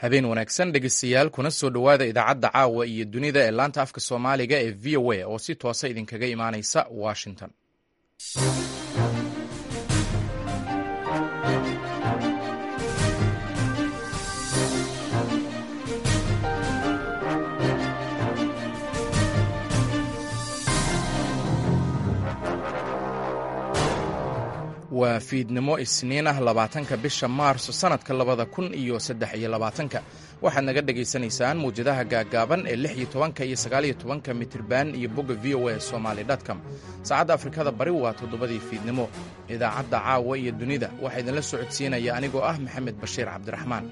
habeen wanaagsan dhegeystayaal kuna soo dhowaada idaacadda caawa iyo dunida ee laanta afka soomaaliga ee v o a oo si toosa idinkaga imaanaysa washington waa fiidnimo isniin ah labaatanka bisha maarso sannadka labada kun iyo saddex iyo labaatanka waxaad naga dhegaysanaysaan mawjadaha gaaggaaban ee lix iyo tobanka iyo sagaaliyo tobanka mitirban iyo bogga v o a somaali dtcom saacadda afrikada bari waa toddobadii fiidnimo idaacadda caawa iyo dunida waxaa idinla socodsiinaya anigoo ah maxamed bashiir cabdiraxmaan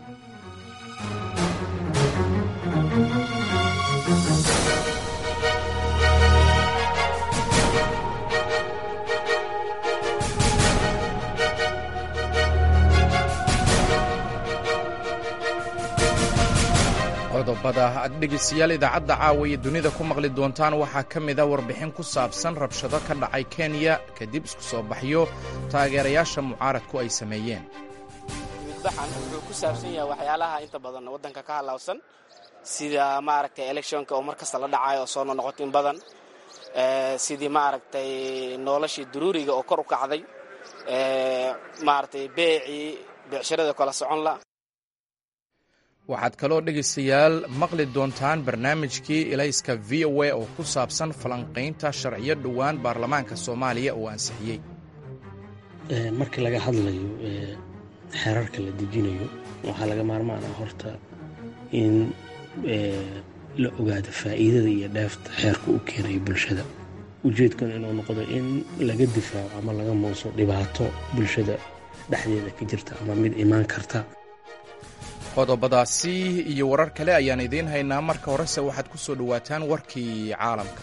qodobada aad dhegeystayaal idaacadda caawa iyo dunida ku maqli doontaan waxaa ka mida warbixin ku saabsan rabshado ka dhacay kenya kadib isku soo baxyo taageerayaasha mucaaradku ay sameeyeen midbaxan wuxuu ku saabsan yahay waxyaalaha inta badan waddanka ka halaabsan sida maaragtay electionka oo mar kasta la dhacayo oo soo noqnoqoto in badan sidii maaragtay noloshii daruuriga oo kor u kacday maaragtay beecii beecshirada kala socon la waxaad kaloo dhegaystayaal maqli doontaan barnaamijkii ilayska v o a oo ku saabsan falanqaynta sharciyo dhowaan baarlamaanka soomaaliya uu ansixiyey markii laga hadlayo xeerarka la dejinayo waxaa laga maarmaan ah horta in la ogaado faa'iidada iyo dheefta xeerka u keenayo bulshada ujeedkuna inuu noqdo in laga difaaco ama laga muuso dhibaato bulshada dhexdeeda ka jirta ama mid imaan karta qodobadaasi iyo warar kale ayaan idiin haynaa marka horese waxaad ku soo dhowaataan warkii caalamka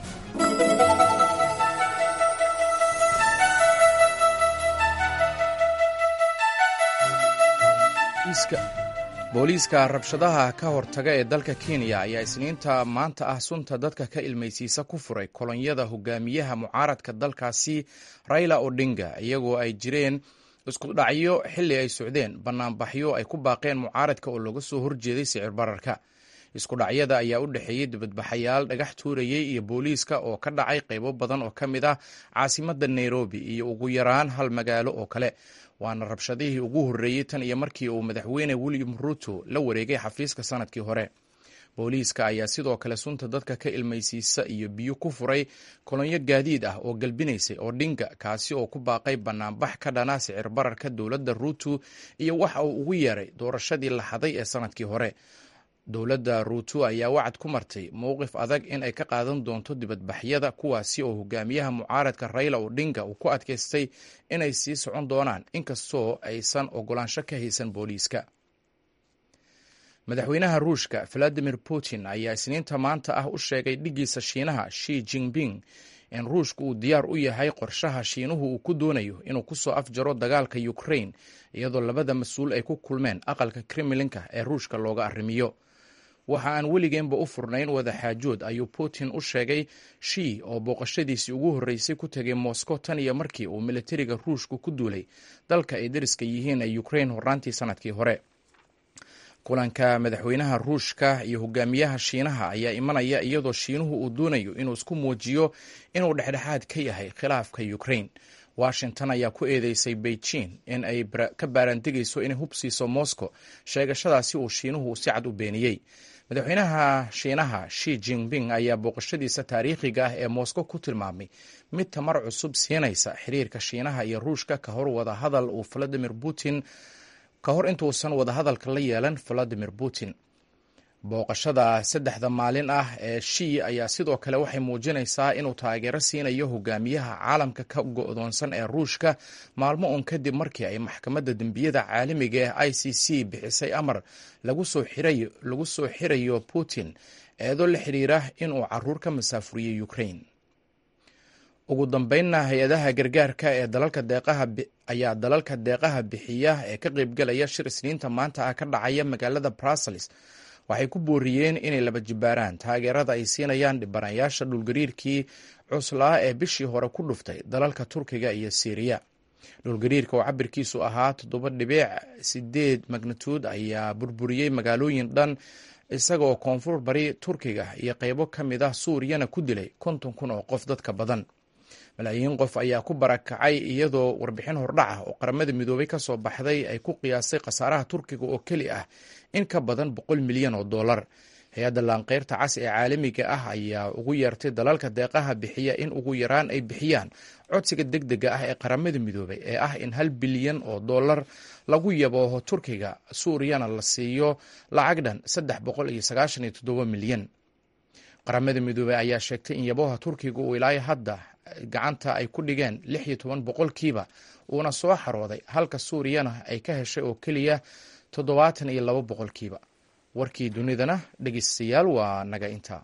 booliiska rabshadaha ka hortaga ee dalka kenya ayaa isniinta maanta ah sunta dadka ka ilmaysiisa ku furay kolonyada hogaamiyaha mucaaradka dalkaasi raila odinga iyagoo ay jireen isku dhacyo xilli ay socdeen bannaanbaxyo ay ku baaqeen mucaaradka oo looga soo horjeeday sicir bararka isku dhacyada ayaa u dhexeeyey dibadbaxayaal dhagax tuurayey iyo booliiska oo ka dhacay qaybo badan oo ka mid ah caasimadda nairobi iyo ugu yaraan hal magaalo oo kale waana rabshadihii ugu horreeyey tan iyo markii uu madaxweyne william ruto la wareegay xafiiska sannadkii hore booliiska ayaa sidoo kale sunta dadka ka ilmaysiisa iyo biyo ku furay kolonyo gaadiid ah oo galbinaysay odhinga kaasi oo ku baaqay bannaanbax ka dhana sicir bararka dowladda ruuto iyo waxa uu ugu yeeray doorashadii la xaday ee sannadkii hore dowladda ruuto ayaa wacad ku martay mowqif adag in ay ka qaadan doonto dibadbaxyada kuwaasi oo hogaamiyaha mucaaradka raila odhinga uu ku adkaystay inay sii socon doonaan inkastoo aysan ogolaansho ka haysan booliiska madaxweynaha ruushka valadimir putin ayaa isniinta maanta ah u sheegay dhiggiisa shiinaha shi jinping in ruushka uu diyaar u yahay qorshaha shiinuhu uu ku doonayo inuu ku soo afjaro dagaalka ukrain iyadoo labada mas-uul ay ku kulmeen aqalka kremlinka ee ruushka looga arrimiyo waxa aan weligeenba u furnayn wadaxaajood ayuu putin u sheegay shi oo booqashadiisii ugu horreysay ku tegay moscow tan iyo markii uu militariga ruushku ku duulay dalka ay dariska yihiin ee ukrain horraantii sannadkii hore kulanka madaxweynaha ruushka iyo hogaamiyaha shiinaha ayaa imanaya iyadoo shiinuhu uu doonayo inuu isku muujiyo inuu dhexdhexaad ka yahay khilaafka ukrain washington ayaa ku eedeysay beijing in ay ka baaraantegayso inay hubsiiso moscow sheegashadaasi uu shiinuhu si cad u beeniyey madaxweynaha shiinaha shi jinping ayaa booqashadiisa taariikhiga ah ee moscow ku tilmaamay mid tamar cusub siinaysa xiriirka shiinaha iyo ruushka ka hor wada hadal uu valadimir putin ka hor intuusan wadahadalka la yeelan valadimir putin booqashada saddexda maalin ah ee shi ayaa sidoo kale waxay muujinaysaa inuu taageero siinayo hogaamiyaha caalamka ka go'doonsan ee ruushka maalmo uun kadib markii ay maxkamadda dembiyada caalamiga ee i c c bixisay amar lagu soo xirayo putin eedoo la xidhiira inuu caruur ka masaafuriyey ukrain ugu dambeynna hay-adaha gargaarka ee dalalka deeqaha ayaa dalalka deeqaha bixiya ee ka qaybgalaya shir isniinta maanta ah ka dhacaya magaalada brussels waxay ku booriyeen inay laba jibaaraan taageerada ay siinayaan dhibanayaasha dhulgariirkii cuslaa ee bishii hore ku dhuftay dalalka turkiga iyo siiriya dhulgariirka oo cabirkiisu ahaa toddoba dhibic sideed magnituud ayaa burburiyey magaalooyin dhan isaga oo koonfur bari turkiga iyo qeybo ka mid ah suuriyana ku dilay konton kun oo qof dadka badan malaayiin qof ayaa ku barakacay iyadoo warbixin hordhac ah oo qaramada midoobay ka soo baxday ay ku qiyaasay khasaaraha turkiga oo keli ah in ka badan boqol milyan oo dollar hay-adda laanqeyrta cas ee caalamiga ah ayaa ugu yeertay dalalka deeqaha bixiya in ugu yaraan ay bixiyaan codsiga deg dega ah ee qaramada midoobay ee ah in hal bilyan oo dollar lagu yabooho turkiga suuriyana la siiyo lacag dhan saddex boqol iyo sagaashan iyo toddoba milyan qaramada midoobey ayaa sheegtay in yabooha turkiga uu ilaayo hadda gacanta ay ku dhigeen lix iyo toban boqolkiiba uuna soo xarooday halka suuriyana ay ka heshay oo keliya toddobaatan iyo laba boqolkiiba warkii dunidana dhegeystayaal waa naga intaa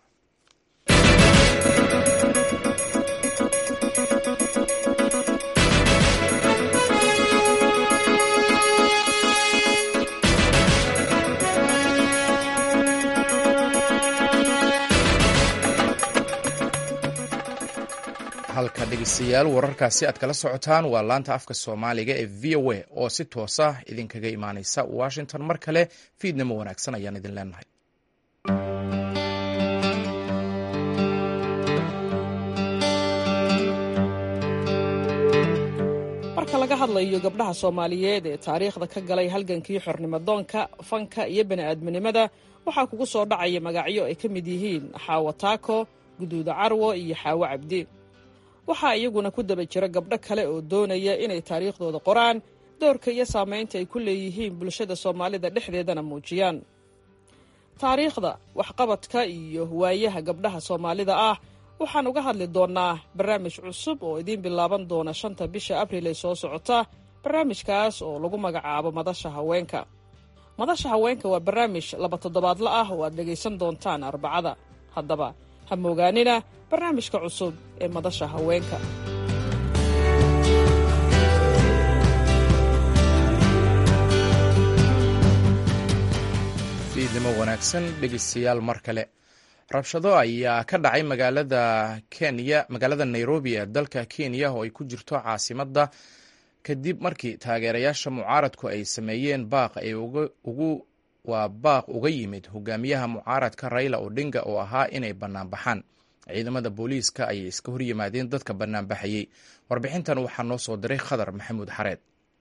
halka dhegeystayaal wararkaasi aad kala socotaan waa laanta afka soomaaliga ee v o a oo si toosa idinkaga imaaneysa washington mar kale fiidnimo wanaagsan ayaan idin leenahay marka laga hadlayo gabdhaha soomaaliyeed ee taariikhda ka galay halgankii xornimodoonka fanka iyo bani'aadminimada waxaa kugu soo dhacaya magacyo ay ka mid yihiin xaawo taako guduuda carwo iyo xaawo cabdi waxaa iyaguna ku daba jira gabdho kale oo doonaya inay taariikhdooda qoraan doorka iyo saamaynta ay ku leeyihiin bulshada soomaalida dhexdeedana muujiyaan taariikhda waxqabadka iyo waayaha gabdhaha soomaalida ah waxaan uga hadli doonnaa barnaamij cusub oo idiin bilaaban doona shanta bisha abril ee soo socota barnaamijkaas oo lagu magacaabo madasha haweenka madasha haweenka waa barnaamij laba toddobaadla ah oo aad dhegaysan doontaan arbacada haddaba ha moogaanina barnaamijka cusub ee madasha haweenka fiidnimo wanaagsan dhegeystayaal mar kale rabshado ayaa ka dhacay magaalada kenya magaalada nairobi ee dalka kenya oo ay ku jirto caasimadda kadib markii taageerayaasha mucaaradku ay sameeyeen baaq ay ugu waa baaq uga yimid hogaamiyaha mucaaradka raila odinga oo ahaa inay banaanbaxaan ciidamada booliiska ayay iska horyimaadeen dadka banaanbaxayey warbixintan waxaa noo soo diray khadar maxamuud xareed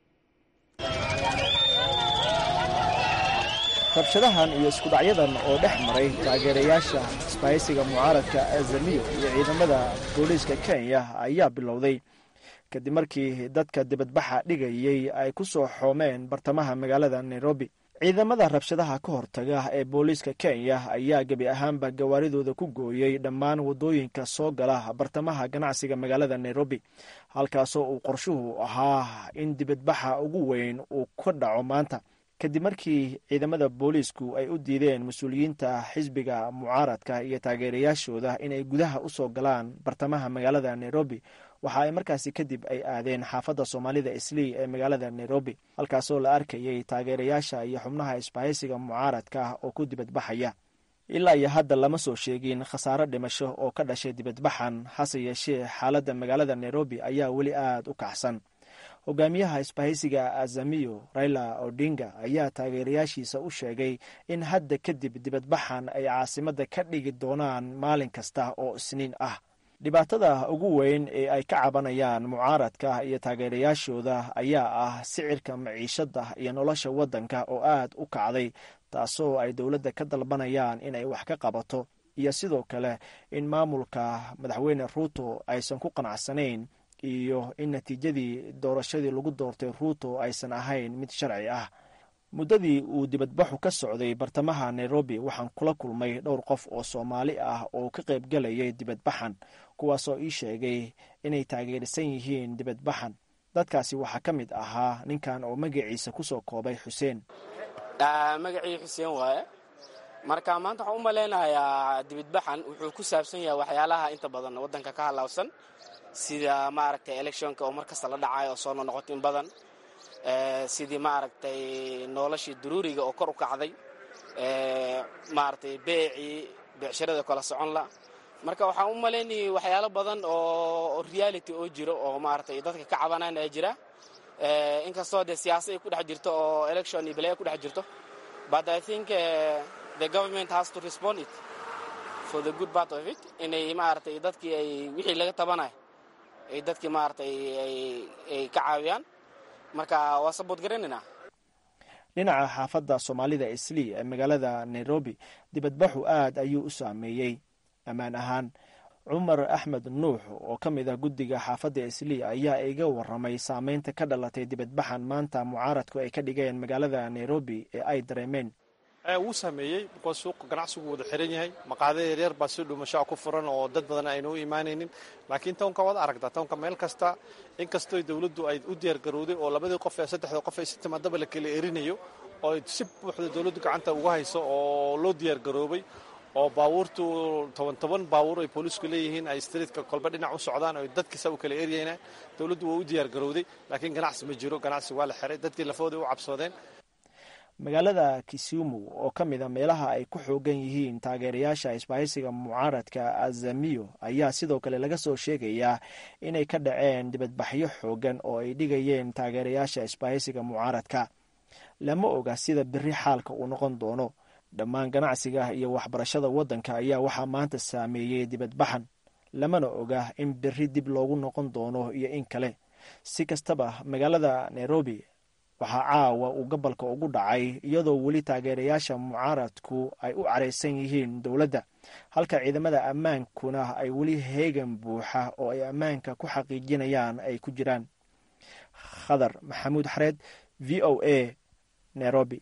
rabshadahan iyo iskudhacyadan oo dhex maray taageerayaasha isbahaysiga mucaaradka azamiyo iyo ciidamada booliiska kenya ayaa bilowday kadib markii dadka dibadbaxa dhigayey ay ku soo xoomeen bartamaha magaalada nairobi ciidamada rabshadaha ka hortaga ee booliiska kenya ayaa gebi ahaanba gawaaridooda ku gooyey dhammaan waddooyinka soo gala bartamaha ganacsiga magaalada nairobi halkaasoo uu qorshuhu ahaa in dibadbaxa ugu weyn uu ka dhaco maanta kadib markii ciidamada booliisku ay u diideen mas-uuliyiinta xisbiga mucaaradka iyo taageerayaashooda inay gudaha u soo galaan bartamaha magaalada nairobi waxa ay markaasi kadib ay aadeen xaafadda soomaalida islii ee magaalada nairobi halkaasoo la arkayay taageerayaasha iyo xubnaha isbahaysiga mucaaradka oo ku dibadbaxaya ilaa iyo hadda lama soo sheegin khasaaro dhimasho oo ka dhashay dibadbaxan hase yeeshee xaaladda magaalada nairobi ayaa weli aada u kacsan hogaamiyaha isbahaysiga azamiyo raila odinga ayaa taageerayaashiisa u sheegay in hadda kadib dibadbaxan ay caasimadda ka dhigi doonaan maalin kasta oo isniin ah dhibaatada ugu weyn ee ay ka cabanayaan mucaaradka iyo taageerayaashooda ayaa ah sicirka maciishadda iyo nolosha waddanka oo aad u kacday taasoo ay dowladda ka dalbanayaan inay wax ka qabato iyo sidoo kale in maamulka madaxweyne ruuto aysan ku qanacsanayn iyo in natiijadii doorashadii lagu doortay ruuto aysan ahayn mid sharci ah muddadii uu dibadbaxu ka socday bartamaha nairobi waxaan kula kulmay dhowr qof oo soomaali ah oo ka qaybgalayay dibadbaxan kuwaasoo ii sheegay inay taageersan yihiin dibadbaxan dadkaasi waxaa ka mid ahaa ninkan oo magaciisa kusoo koobay xuseen magacii xuseen waaye marka maanta waxaan u malaynayaa dibadbaxan wuxuu ku saabsan yahay waxyaalaha inta badan waddanka ka halaabsan sida maaragtay electionka oo mar kasta la dhacayo oo soo noqnoqoto in badan sidii maaragtay noloshii daruuriga oo kor u kacday maaragtay beecii beecshirada kala socon la marka waxaan u malaynayay waxyaalo badan oo reality oo jiro oo maaragtay dadka ka cabanaan aa jira inkastoo dee siyaasa ay ku dhex jirto oo election iyo balaya ku dhex jirto but i think the government has to respond it for the good part of it inay maaragtay dadkii ay wixii laga tabanayo ay dadkii maaragtay ay ka caawiyaan marka waa sabood garanaynaa dhinaca xaafadda soomaalida islii ee magaalada nairobi dibadbaxu aad ayuu u saameeyey ammaan ahaan cumar axmed nuux oo ka mid ah guddiga xaafadda islii ayaa iga waramay saameynta ka dhalatay dibadbaxan maanta mucaaradku ay ka dhigeen magaalada nairobi ee ay dareemeen wuu saameeyey bikoos suuqa ganacsigu wada xiran yahay maqaada yaryar baa si dhuumashaa ku furan oo dad badan ayna u imaanaynin laakiin townka waad aragtaa townka meel kasta inkastoo dowladdu ay u diyaargarowday oo labadii qof ee saddexda qof ay si timaadaba la kala erinayo oo si buuxda dowladdu gacanta uga hayso oo loo diyaargaroobay oo baabuurtu toban toban baabuur ay boolisku leeyihiin ay streetka kolba dhinac u socdaan oo dadkiisa u kala eryayna dowladdu waa u diyaargarowday laakiin ganacsi ma jiro ganacsi waa la xiray dadkii lafooda u cabsoodeen magaalada kisumu oo ka mid a meelaha ay ku xoogan yihiin taageerayaasha isbahaysiga mucaaradka azamiyo ayaa sidoo kale laga soo sheegayaa inay ka dhaceen dibadbaxyo xoogan oo ay dhigayeen taageerayaasha isbahaysiga mucaaradka lama oga sida beri xaalka uu noqon doono dhammaan ganacsiga iyo waxbarashada waddanka ayaa waxaa maanta saameeyey dibadbaxan lamana oga in beri dib loogu noqon doono iyo in kale si kastaba magaalada nairobi waxaa caawa uu gobolka ugu dhacay iyadoo weli taageerayaasha mucaaradku ay u caraysan yihiin dowladda halka ciidamada ammaankuna ay weli heegan buuxa oo ay ammaanka ku xaqiijinayaan ay ku jiraan khadar maxamuud xareed v o a nairobi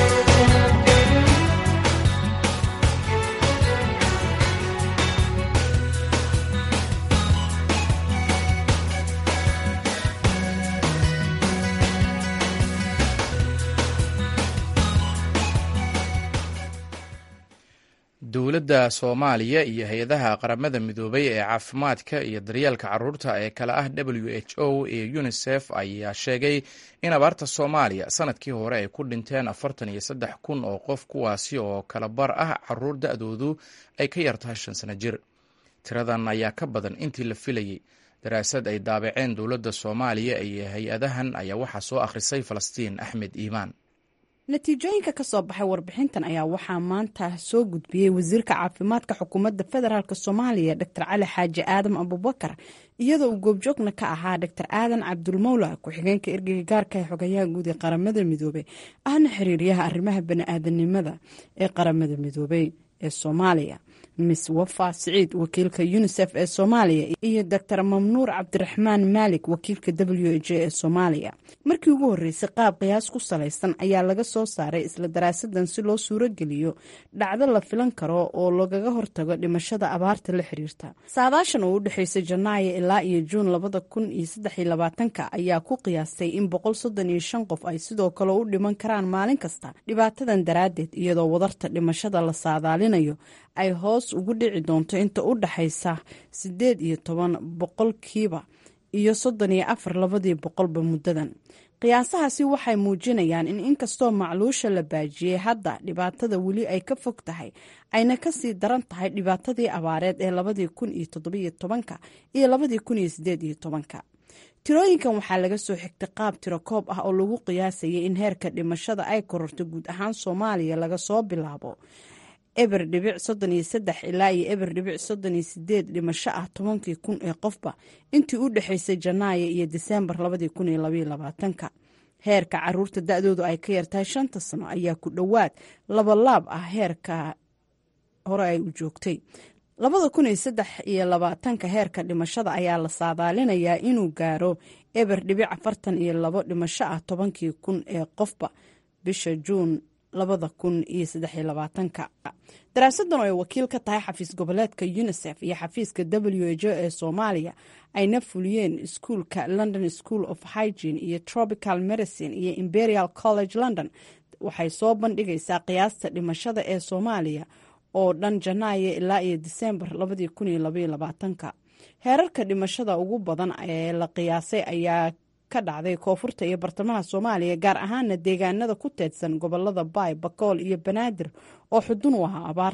dowladda soomaaliya iyo hay-adaha qaramada midoobay ee caafimaadka iyo daryeelka caruurta ee kale ah w h o iyo unisef ayaa sheegay in abaarta soomaaliya sanadkii hore ay ku dhinteen afartan iyo saddex kun oo qof kuwaasi oo kala bar ah caruur da-doodu ay ka yartahay shan sano jir tiradan ayaa ka badan intii la filayey daraasad ay daabaceen dowladda soomaaliya iyo hay-adahan ayaa waxaa soo akhrisay falastiin axmed iimaan natiijooyinka ka soo baxay warbixintan ayaa waxaa maanta soo gudbiyey wasiirka caafimaadka xukuumadda federaalk soomaaliya dor cali xaaji aadam abubakar iyadoo uu goobjoogna ka ahaa dor aadan cabdulmawla ku-xigeenka ergeyga gaarka ee xogayaha guud ee qaramada midoobey ahna xiriiryaha arrimaha bani-aadanimada ee qaramada midoobey ee soomaaliya miss wafa siciid wakiilka unisef ee soomaaliya iyo doctor mamnuur cabdiraxmaan maalik wakiilka w h ee soomaaliya markii ugu horreysay qaab qiyaas ku salaysan ayaa laga soo saaray isla daraasadan si loo suurogeliyo dhacdo la filan karo oo lagaga hortago dhimashada abaarta la xiriirta saadaashan oo u dhexeysay janaayo ilaa iyo juun labada kun iyo saddexiyo labaatanka ayaa ku qiyaastay in boqol soddon iyo shan qof ay sidoo kale u dhiman karaan maalin kasta dhibaatadan daraaddeed iyadoo wadarta dhimashada la saadaalinayo ay hoos ugu dhici doonto inta u dhaxaysa siddeed iyo toban boqolkiiba iyo soddon iyo afar labadii boqolba muddadan qiyaasahaasi waxay muujinayaan in inkastoo macluusha la baajiyey hadda dhibaatada weli ay ka fog tahay ayna kasii daran tahay dhibaatadii abaareed ee labadii kun iyo toddobiyo tobanka iyo labadii kun iyo sideed iyo tobanka tirooyinkan waxaa laga soo xigtay qaab tiro koob ah oo lagu qiyaasayay in heerka dhimashada ay kororto guud ahaan soomaaliya laga soo bilaabo eber dhibic soddon iyo saddex ilaa iyo eber dhibic soddon iyo sideed dhimasho ah tobankii kun ee qofba intii u dhexaysay janaayo iyo diseembar labadii kun iyo labaiyo labaatanka heerka caruurta da-doodu ay ka yartahay shanta sano ayaa ku dhowaad labalaab ah heerka hore ay u joogtay labada kun iyo saddex iyo labaatanka heerka dhimashada ayaa la saadaalinayaa inuu gaaro eber dhibic afartan iyo labo dhimasho ah tobankii kun ee qofba bisha juun labada kun iyo saddexiyo labaatanka daraasadan oo ay wakiil ka tahay xafiis goboleedka unisef iyo xafiiska w h o ee soomaaliya ayna fuliyeen iskuulka london school of hygiene iyo tropical medicine iyo imperial college london waxay soo bandhigaysaa qiyaasta dhimashada ee soomaaliya oo dhan janaayo ilaa iyo diseembar labadii kun iyo labaiyo labaatanka heerarka dhimashada ugu badan ee la qiyaasay ayaa ka dhacday koonfurta iyo bartamaha soomaaliya gaar ahaana deegaanada ku teedsan gobolada baay bakool iyo banaadir oo xudun u ahaa abaarta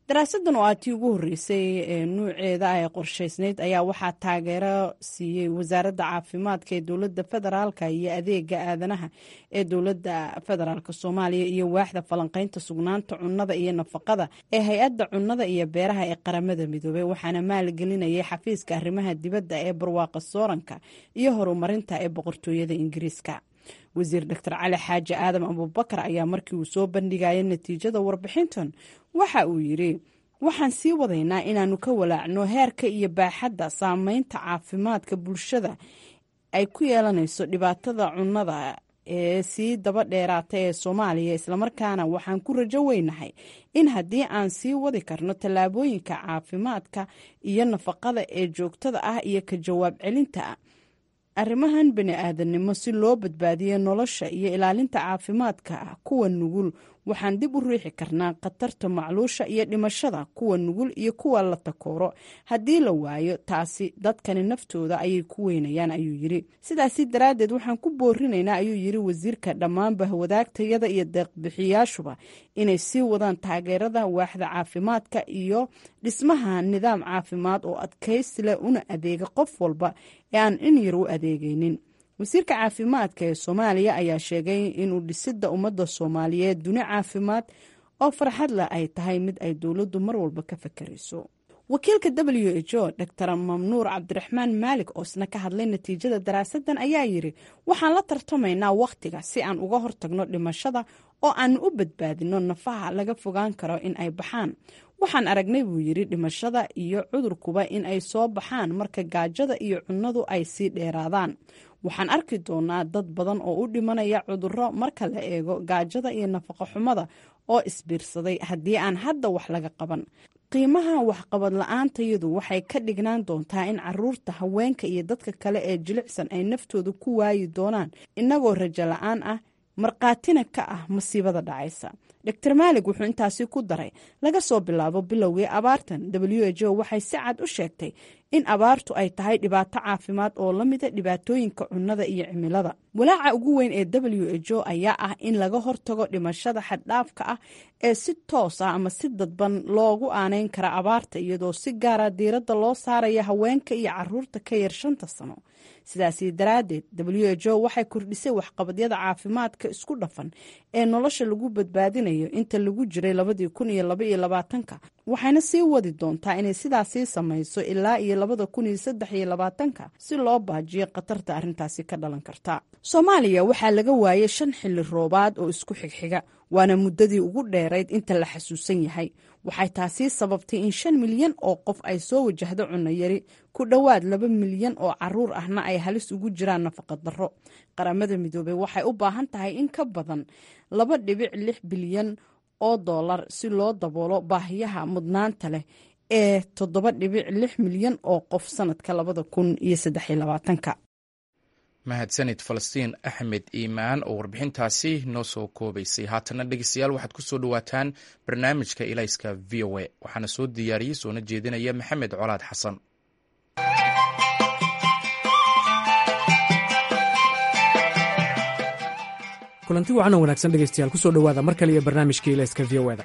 daraasadan oo aatii ugu horreysay ee nuuceeda ay qorshaysnayd ayaa waxaa taageero siiyey wasaaradda caafimaadka ee dowladda federaalka iyo adeega aadanaha ee dowladda federaalk soomaaliya iyo waaxda falanqeynta sugnaanta cunnada iyo nafaqada ee hay-adda cunnada iyo beeraha ee qaramada midoobey waxaana maalgelinayay xafiiska arrimaha dibadda ee barwaaqa sooranka iyo horumarinta ee boqortooyada ingiriiska wasiir doctor cali xaaji aadam abubakar ayaa markii uu soo bandhigaya natiijada warbixintan waxa uu yidhi waxaan sii wadaynaa inaannu ka walaacno heerka iyo baaxadda saameynta caafimaadka bulshada ay ku yeelanayso dhibaatada cunnada ee sii daba dheeraata ee soomaaliya islamarkaana waxaan ku rajo weynahay in haddii aan sii wadi karno tallaabooyinka caafimaadka iyo nafaqada ee joogtada ah iyo ka jawaab celinta arrimahan bani aadamnimo si loo badbaadiyo nolosha iyo ilaalinta caafimaadka kuwa nugul waxaan dib u riixi karnaa khatarta macluusha iyo dhimashada kuwa nugul iyo kuwa la takooro haddii la waayo taasi dadkani naftooda ayay ku weynayaan ayuu yidhi sidaasi daraaddeed waxaan ku boorinaynaa ayuu yidhi wasiirka dhammaanba wadaagtayada iyo deeqbixiyaashuba inay sii wadaan taageerada waaxda caafimaadka iyo dhismaha nidaam caafimaad oo adkaysi leh una adeega qof walba ee aan in yar u adeegaynin wasiirka caafimaadka ee soomaaliya ayaa sheegay inuu dhisidda ummadda soomaaliyeed duni caafimaad oo farxad leh ay tahay mid ay dowladdu mar walba ka fakarayso wakiilka w h o dor mamnuur cabdiraxmaan maalik oo isna ka hadlay natiijada daraasadan ayaa yidhi waxaan la tartamaynaa wakhtiga si aan uga hortagno dhimashada oo aanu u badbaadino nafaha laga fogaan karo in ay baxaan waxaan aragnay buu yidhi dhimashada iyo cudurkuba in ay soo baxaan marka gaajada iyo cunnadu ay sii dheeraadaan waxaan arki doonaa dad badan oo u dhimanaya cudurro marka la eego gaajada iyo nafaqo xumada oo isbiirsaday haddii aan hadda wax laga qaban qiimaha waxqabad la-aantayadu waxay ka dhignaan doontaa in caruurta haweenka iyo dadka kale ee jilicsan ay naftooda ku waayi doonaan innagoo rajo la-aan ah markhaatina ka ah masiibada dhacaysa dor maalig wuxuu intaasi ku daray laga soo bilaabo bilowgii abaartan w h o waxay si cad u sheegtay in abaartu ay tahay dhibaato caafimaad oo la mida dhibaatooyinka cunnada iyo cimilada walaaca ugu weyn ee w h o ayaa ah in laga hortago dhimashada xaddhaafka ah ee si toos ah ama si dadban loogu aaneyn kara abaarta iyadoo si gaara diiradda loo saaraya haweenka iyo caruurta ka yar shanta sano sidaasi daraaddeed w h o waxay kordhisay waxqabadyada caafimaadka isku dhafan ee nolosha lagu badbaadinayo inta lagu jiray labadii kun iyo laba iyo labaatanka waxayna sii wadi doontaa inay sidaasii samayso ilaa iyo labada kun iyo saddex iyo labaatanka si loo baajiyo khatarta arrintaasi ka dhalan karta soomaaliya waxaa laga waayay shan xilli roobaad oo isku xigxiga waana muddadii ugu dheerayd inta la xasuusan yahay waxay taasi sababtay in shan milyan oo qof ay soo wajahdo cunno yari ku dhowaad laba milyan oo caruur ahna ay halis ugu jiraan nafaqa darro qaramada midoobey waxay u baahan tahay in ka badan laba dhibic lix bilyan oo dollar si loo daboolo baahiyaha mudnaanta leh ee toddoba dhibic lix milyan oo qof sanadka labada kun iyo saddex iyo labaatanka mahadsanid falastiin axmed iimaan oo warbixintaasi noo soo koobaysay haatana dhegeystayaal waxaad ku soo dhowaataan barnaamijka ilayska v o a waxaana soo diyaariyey soona jeedinaya maxamed colaad xasan kulanti wacan oo wanaagsan dhegeystayaal kusoo dhowaada mar kale iyo barnaamijka ilayska v o da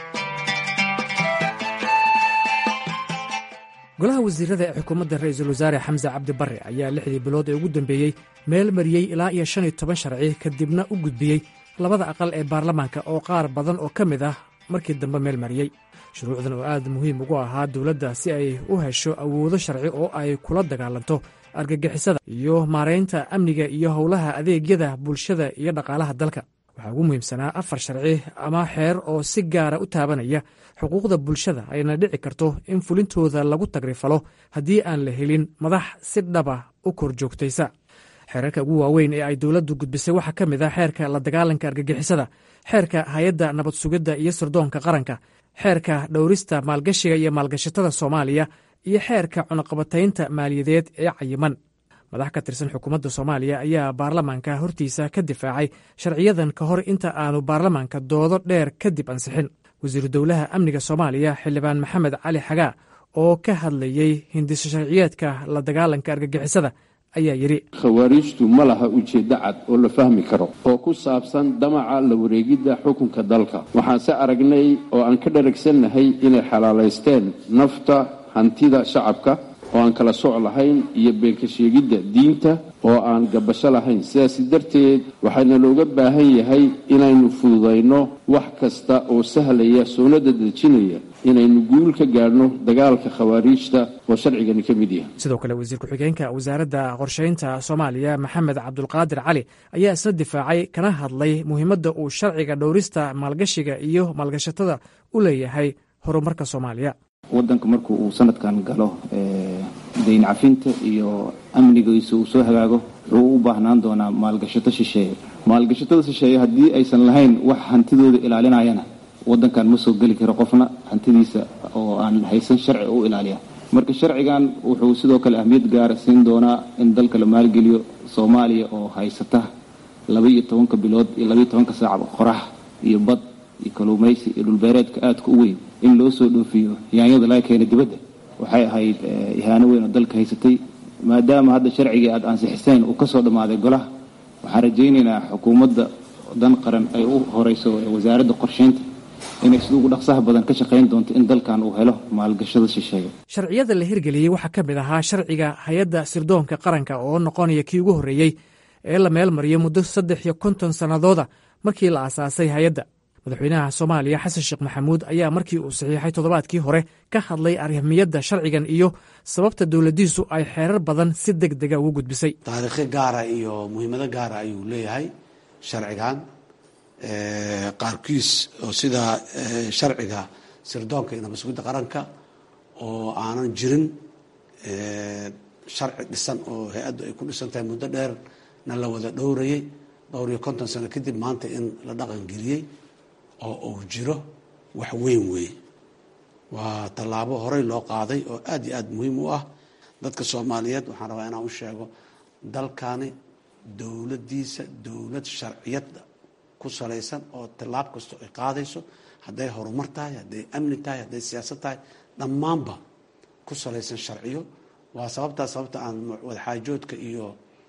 golaha wasiirada ee xukuumadda ra'iisul wasaare xamse cabdi barre ayaa lixdii bilood ee ugu dambeeyey meel mariyey ilaa iyo shan iyo toban sharci kadibna u gudbiyey labada aqal ee baarlamaanka oo qaar badan oo ka mid ah markii dambe meel mariyey shuruucdan oo aad muhiim ugu ahaa dowladda si ay u hesho awoodo sharci oo ay kula dagaalanto argagixisada iyo maaraynta amniga iyo howlaha adeegyada bulshada iyo dhaqaalaha dalka waxaa ugu muhiimsanaa afar sharci ama xeer oo si gaara u taabanaya xuquuqda bulshada ayna dhici karto in fulintooda lagu tagrifalo haddii aan la helin madax si dhaba u kor joogtaysa xeerarka ugu waaweyn ee ay dowladdu gudbisay waxaa ka mid ah xeerka la dagaalanka argagixisada xeerka hay-adda nabad sugidda iyo sirdoonka qaranka xeerka dhowrista maalgashiga iyo maalgashatada soomaaliya iyo xeerka cunaqabataynta maaliyadeed ee cayiman madax ka tirsan xukuumadda soomaaliya ayaa baarlamaanka hortiisa ka difaacay sharciyadan ka hor inta aanu baarlamaanka doodo dheer kadib ansixin wasiiru dowlaha amniga soomaaliya xildhibaan maxamed cali xagaa oo ka hadlayey hindiso sharciyeedka la dagaalanka argagixisada ayaa yidhi khawaariijtu ma laha ujeeddo cad oo la fahmi karo oo ku saabsan damaca la wareegidda xukunka dalka waxaanse aragnay oo aan ka dharagsannahay inay xalaalaysteen nafta hantida shacabka oo aan kala soc lahayn iyo beenka sheegidda diinta oo aan gabasho lahayn sidaas darteed waxaana looga baahan yahay inaynu fududayno wax kasta oo sahlaya soonada dejinaya inaynu guul ka gaadhno dagaalka khawaariijta oo sharcigani ka mid yahay sidoo kale wasiir ku-xigeenka wasaaradda qorshaynta soomaaliya maxamed cabdulqaadir cali ayaa isna difaacay kana hadlay muhiimadda uu sharciga dhowrista maalgashiga iyo maalgashatada u leeyahay horumarka soomaaliya wadanka markuu uu sanadkan galo dayn cafinta iyo amnigiisa uu soo hagaago wuxuu u baahnaan doonaa maalgashato shisheeye maalgashatada shisheeye haddii aysan lahayn wax hantidooda ilaalinayana wadankan ma soo geli karo qofna hantidiisa oo aan haysan sharci u ilaaliya marka sharcigan wuxuu sidoo kale ahmiyad gaara siin doonaa in dalka la maalgeliyo soomaaliya oo haysata laba iyo tobanka bilood iyo labaiyo tobanka saacba qorax iyo bad iyo kaluumaysi iyo dhulbeereedka aadka u weyn in loo soo dhoofiyo yaanyada laga keena dibadda waxay ahayd ihaano weyn oo dalka haysatay maadaama hadda sharcigii aada ansixiseen uu ka soo dhammaaday golaha waxaan rajaynaynaa xukuumadda dan qaran ay u horeyso wasaaradda qorsheynta inay sida ugu dhaqsaha badan ka shaqayn doonto in dalkan uu helo maalgashada shisheeye sharciyada la hirgeliyey waxaa ka mid ahaa sharciga hay-adda sirdoonka qaranka oo noqonaya kii ugu horreeyey ee la meel mariyo muddo saddex iyo konton sannadooda markii la aasaasay hay-adda madaxweynaha soomaaliya xasan sheekh maxamuud ayaa markii uu saxiixay toddobaadkii hore ka hadlay arrimiyadda sharcigan iyo sababta dowladdiisu ay xeerar badan si deg dega ugu gudbisay taariikho gaara iyo muhiimado gaara ayuu leeyahay sharcigan qaarkiis oo sida sharciga sirdoonka iyo nabasugidda qaranka oo aanan jirin sharci dhisan oo hay-addu ay ku dhisan tahay muddo dheerna la wada dhowrayay dhowr iyo konton sano kadib maanta in la dhaqangeliyey oo uu jiro wax weyn weeye waa tallaabo horey loo qaaday oo aada iyo aada muhiim u ah dadka soomaaliyeed waxaan rabaa inaan u sheego dalkani dowladdiisa dowlad sharciyada ku salaysan oo tallaab kastoo ay qaadayso hadday horumar tahay hadday amni tahay hadday siyaasad tahay dhammaanba ku salaysan sharciyo waa sababtaa sababta aan wadaxaajoodka iyo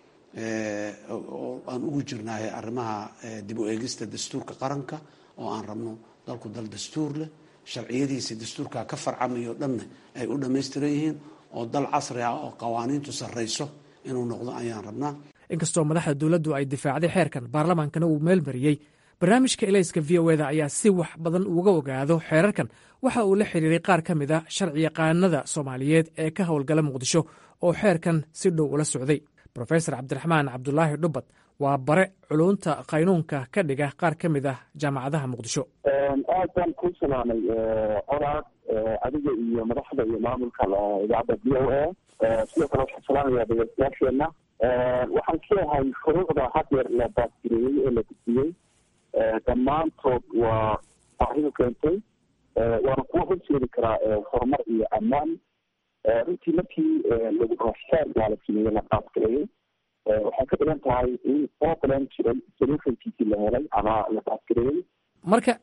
aan ugu jirnaahay arrimaha dib u eegista dastuurka qaranka oo aan rabno dalku dal dastuur leh sharciyadiisa dastuurka ka farcamayo dhanna ay u dhammaystiran yihiin oo dal casri ah oo qawaaniintu sarrayso inuu noqdo ayaan rabnaa inkastoo madaxda dowladdu ay difaacday xeerkan baarlamaankana uu meel mariyey barnaamijka elayska v o eda ayaa si wax badan uga ogaado xeerarkan waxa uu la xiriiray qaar ka mid a sharciyaqaanada soomaaliyeed ee ka howlgala muqdisho oo xeerkan si dhow ula socday rofesor cabdiraxmaan cabdulaahi dhubad waa bare culunta qaynuunka ka dhiga qaar ka mid ah jaamacadaha muqdisho aad baan ku salaamay oraad adiga iyo madaxda iyo maamulka idaacadda v o a sidoo kale waxaan salaamayaa dhegeystayaasheenna waxaan leeyahay shuruucda hadeer la baasgireeyey ee la gudbiyey dhammaantood waa baahidu keentay waana kuwa horseedi karaa horumar iyo ammaan runtii markii xeerkaa la sameeyey la baasgareeyey waxay ka dhigan tahay in problem jiray solutionkiisii la helay ama la baasgareeyey marka